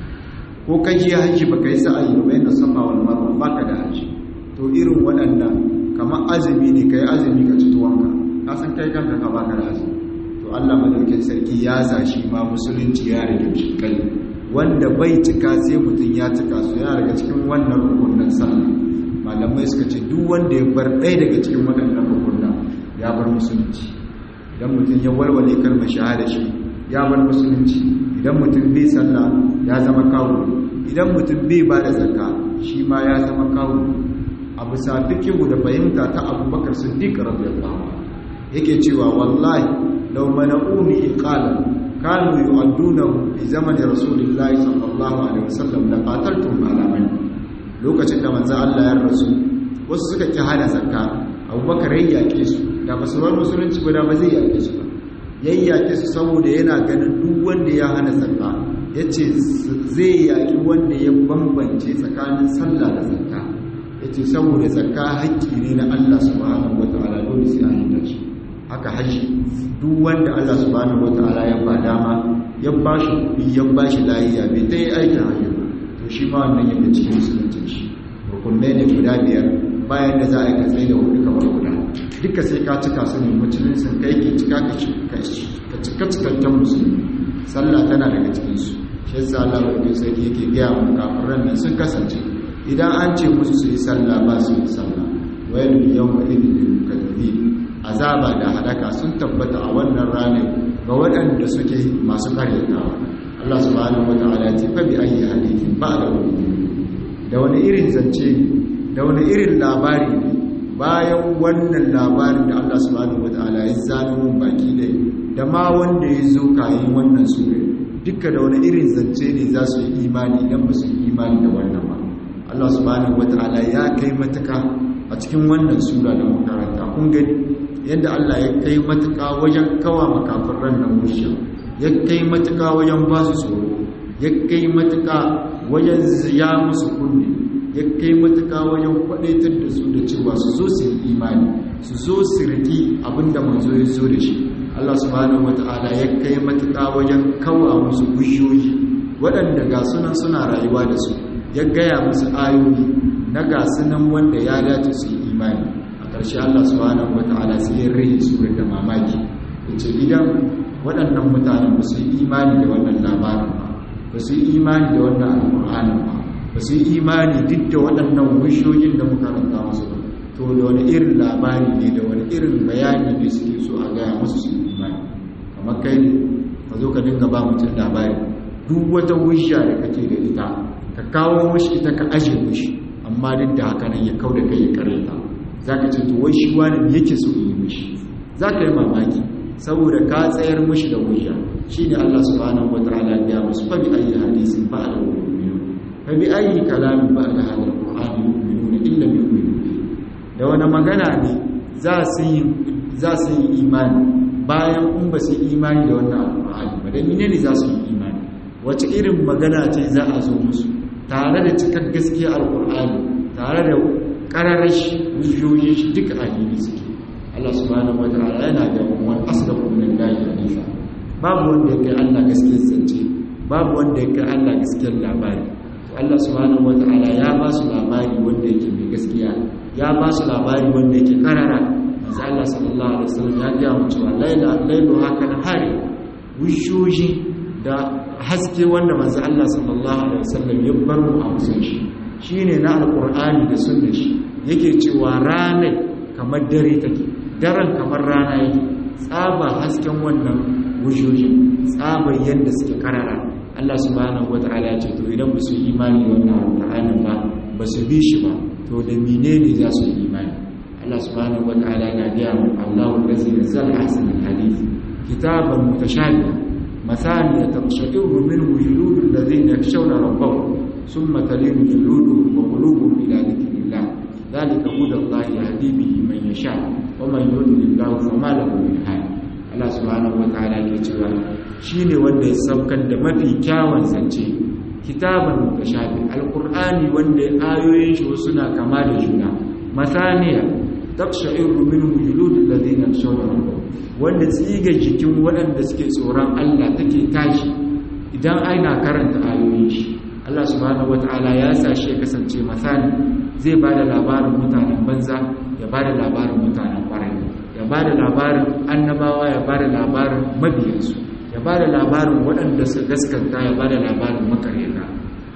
ko kai je haji ba kai sa'ayi ba yana sama wal marwa baka da haji to irin waɗannan kamar azumi ne kai azumi ka ci tuwanka ka san kai kanka ka baka da azumi to Allah madaukakin sarki ya zashi ma musulunci ya rage shi kai wanda bai cika sai mutum ya cika su yana daga cikin wannan rukunin sallah malamai suka ce duk wanda ya bar ɗaya daga cikin waɗannan rukunin ya bar musulunci idan mutum ya walwale kalmar shahada shi ya bar musulunci idan mutum bai sallah ya zama kawo idan mutum bai ba da zakka shi ma ya zama kawo a bisa fikihu da fahimta ta abubakar siddiq radiyallahu yake cewa wallahi law mana'uni iqala kanu yu'addunahu fi zamani rasulillahi sallallahu alaihi wasallam la qataltum ala man lokacin da manzo Allah ya rasu wasu suka ki hana zakka abubakar ya yake su da basu bar musulunci ba da ba zai yake su ba yayyake su saboda yana ganin duk wanda ya hana zakka yace zai yaki wanda ya bambance tsakanin sallah da zakka yace saboda zakka haƙƙi ne na Allah subhanahu wataala dole sai an yi shi haka haji duk wanda Allah subhanahu wataala ya ba dama ya ba shi kuɗi ya ba shi layiya bai ta yi aikin hajji ba to shi ma wannan yadda cikin musuluncin shi rukunai ne guda biyar bayan da za a yi ka tsaye da hudu kamar guda duka sai ka cika su ne musulunci kai ke cika ka cika cikakken musulmi sallah tana daga cikinsu shi yasa Allah bai sai yake gaya mu kafiran nan sun kasance idan an ce musu su yi sallah ba su yi sallah wayar yawma idin lil mukaddibin azaba da hadaka sun tabbata a wannan ranar ga waɗanda suke masu karyatawa Allah subhanahu wata'ala ya ce fa bi ayi hadithin ba da da wani irin zance da wani irin labari ne bayan wannan labarin da Allah subhanahu wata'ala ya zano mun baki da da ma wanda ya zo kayan wannan sura duka da wani irin zance ne za su yi imani idan ba su yi imani da wannan ba Allah subhanahu wata'ala ya kai matuka a cikin wannan sura da makaranta kun gani yadda Allah ya kai matuka wajen kawa makafin ran nan musha ya kai matuka wajen ba su tsoro ya kai matuka wajen ya musu kunne ya kai matuƙa wajen kwadaitar da su da cewa su zo su yi imani su zo su riki abinda manzo ya zo da shi Allah subhanahu wata'ala ya kai matuƙa wajen kawa musu gushoyi waɗanda ga sunan suna rayuwa da su ya gaya musu ayoyi na ga sunan wanda ya dace su yi imani a ƙarshe Allah subhanahu wata'ala sai ya rage su da mamaki yace idan waɗannan mutanen ba su yi imani da wannan labarin ba ba su yi imani da wannan alƙur'anin ba ba su yi imani duk da waɗannan wishoyin da muka ranta musu ba to da wani irin labari ne da wani irin bayani ne suke so a gaya musu su yi imani kamar kai ne ka zo ka dinga ba mutum labari duk wata wisha da kake da ita ka kawo mashi ita ka aje mashi amma duk da haka nan ya kau da kai ya kareta za ka ce to wai shi wani yake so yi mashi za ka yi mamaki saboda ka tsayar mashi da wisha shi ne allah subhanahu wa ta'ala ya musu fa bi ayi hadisin ba da wani فبأي كلام بعد هذا القرآن يؤمنون إلا يؤمنون da wani magana ne za su yi imani bayan in ba su yi imani da wannan alƙur'ani ba da mine ne za su yi imani wace irin magana ce za a zo musu tare da cikar gaskiya alƙur'ani tare da ƙararrashi wujoyin shi duka a hili suke Allah subhanahu wa ta'ala yana da wani asdaqu min Allah hadisa babu wanda ya kai Allah gaskiyar zance babu wanda ya kai Allah gaskiyar labari Allah subhanahu wata'ala ya ba su labari wanda yake mai gaskiya ya ba su labari wanda yake karara manzo Allah sallallahu alaihi wasallam ya ga mu cewa laila lailu haka na hari wishoji da haske wanda manzo Allah sallallahu alaihi wasallam ya bar mu a musun shi shine na alqur'ani da sunnar shi yake cewa ranar kamar dare take daren kamar rana yake tsaba hasken wannan wishoji tsabar yanda suke karara Allah subhanahu wata'ala ya ce to idan ba su imani da wannan alƙur'anin ba ba su bi shi ba to da menene za su yi imani Allah subhanahu wata'ala na gaya mu Allahu allazi nazzala ahsanal hadith kitaban mutashabiha مثانية تقشعر منه جلود الذين يخشون ربهم ثم تلين جلودهم وقلوبهم إلى ذكر الله ذلك هدى الله يهدي به من يشاء ومن يضلل الله فما له من هاد Allah subhanahu wataala ke cewa shine wanda ya saukar da mafi kyawun zance kitaban mutashabi alqur'ani wanda ayoyin shi suna kama da juna masaniya taqsha'iru minhu juludul ladina yakhshawna rabbahum wanda tsiga jikin waɗanda suke tsoron Allah take tashi idan ana karanta ayoyin shi Allah subhanahu wataala ya sa shi ya kasance masani zai bada labarin mutanen banza ya bada labarin mutanen kwarai ya ba da labarin annabawa ya ba da labarin mabiyansu ya ba da labarin waɗanda su gaskanta ya ba da labarin makareta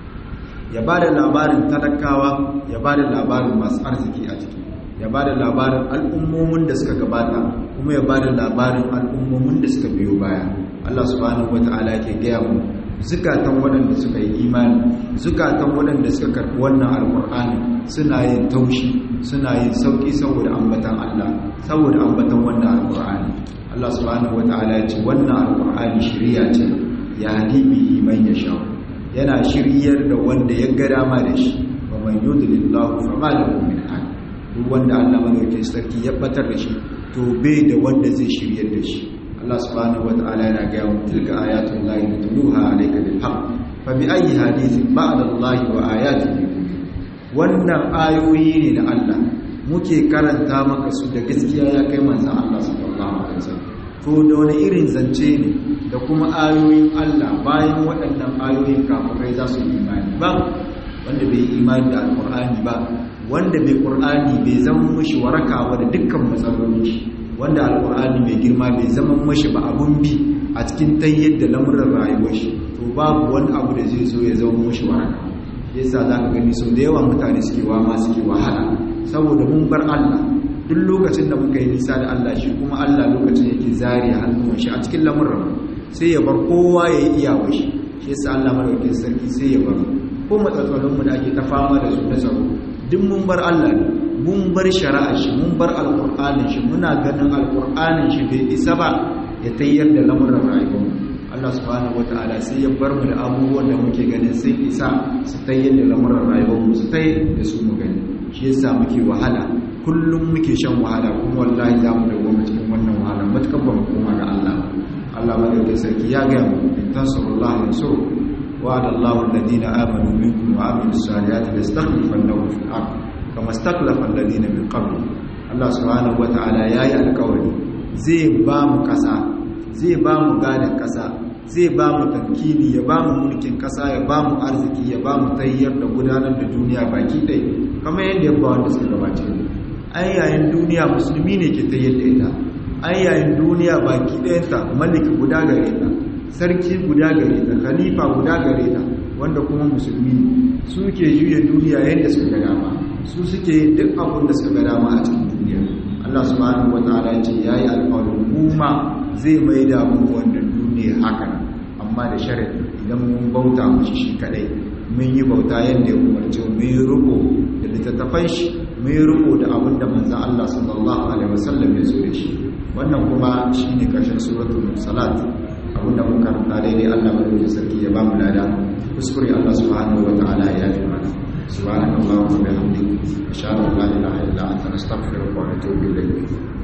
ya ba da labarin talakawa ya ba da labarin masu arziki a ciki ya ba da labarin al'ummomin da suka gabata kuma ya ba da labarin al'ummomin da suka biyo baya Allah subhanahu wata'ala yake gaya mu zukatan waɗanda suka yi imani zukatan waɗanda suka karɓi wannan alƙur'ani suna yin taushi suna yin sauƙi saboda ambatan Allah saboda ambatan wannan alƙur'ani Allah subhanahu wata'ala ya ce wannan alƙur'ani shiriya ce ya hadi bihi man yasha yana shiryar da wanda ya ga dama da shi wa man yudlillahu fama lahu min hadi duk wanda Allah madaukakin sarki ya batar da shi to bai da wanda zai shiryar da shi Allah subhanahu wata'ala yana ga yawan tilka ayatul lahi natluha alayka bil haqq fa bi ayyi hadithin ba'da Allah wa ayatihi wannan ayoyi ne na Allah muke karanta maka su da gaskiya ya kai manzon Allah sallallahu alaihi wasallam to da wani irin zance ne da kuma ayoyin Allah bayan waɗannan ayoyin kafirai za su yi imani ba wanda bai yi imani da alqur'ani ba wanda bai qur'ani bai zama mushi waraka da dukkan matsalolin shi wanda alkur'ani mai girma bai zama mashi ba abun bi a cikin tayyar da lamuran rayuwar shi to babu wani abu da zai zo ya zama mashi waraka yasa za ka gani sau da yawa mutane suke wama suke wahala saboda mun bar Allah duk lokacin da muka yi nisa da Allah shi kuma Allah lokacin yake zari hannun shi a cikin lamuran sai ya bar kowa ya yi iyawa shi shi yasa Allah madaukakin sarki sai ya bar ko matsatsalin mu da ake ta fama da su na tsaro duk mun bar Allah ne mun bar shari'a shi mun bar alƙur'anin shi muna ganin alƙur'anin shi bai isa ba ya tayyar da lamuran rayuwar Allah subhanahu wataala sai ya bar mu da abubuwan da muke ganin sai isa su tayyar da lamuran rayuwar mu su tayyar da su mu gani shi yasa muke wahala kullum muke shan wahala kuma wallahi za mu dawo cikin wannan wahala matukan ba mu koma ga Allah Allah madaukakin sarki ya ga mu in tansurullahi yansuru wa'ada Allahu alladhina amanu minkum wa amilus salihati lastakhlifannahum fil ard kama istakhlafa alladhina min qabl Allah subhanahu wata'ala yayi alƙawari zai ba mu ƙasa zai ba mu gadon ƙasa zai ba mu tankini ya ba mu mulkin ƙasa ya ba mu arziki ya ba mu tayyar da gudanar da duniya baki ɗai kamar yadda ya ba wanda suka gabace ne ai yayin duniya musulmi ne ke tayyar da ita ai yayin duniya baki ɗayanta maliki guda gare ta sarki guda gare ta khalifa guda gare ta wanda kuma musulmi ne su ke juya duniya yadda suka ga dama su suke duk abin da suka ga dama a cikin duniya Allah subhanahu wataala ya ce yayi alƙawarin mu ma zai mai da mu wannan duniya haka amma da sharadi idan mun bauta mushi shi kadai mun yi bauta yadda ya umarce mu yi riko da littattafan shi mun yi riko da abin da manzon Allah sallallahu alaihi wasallam ya zo da shi wannan kuma shine karshen suratul salat abin da mun karanta daidai Allah madaukakin sarki ya ba mu lada kuskure Allah subhanahu wataala ya yi mana سبحانك اللهم وبحمدك اشهد ان لا اله الا انت نستغفرك ونتوب اليك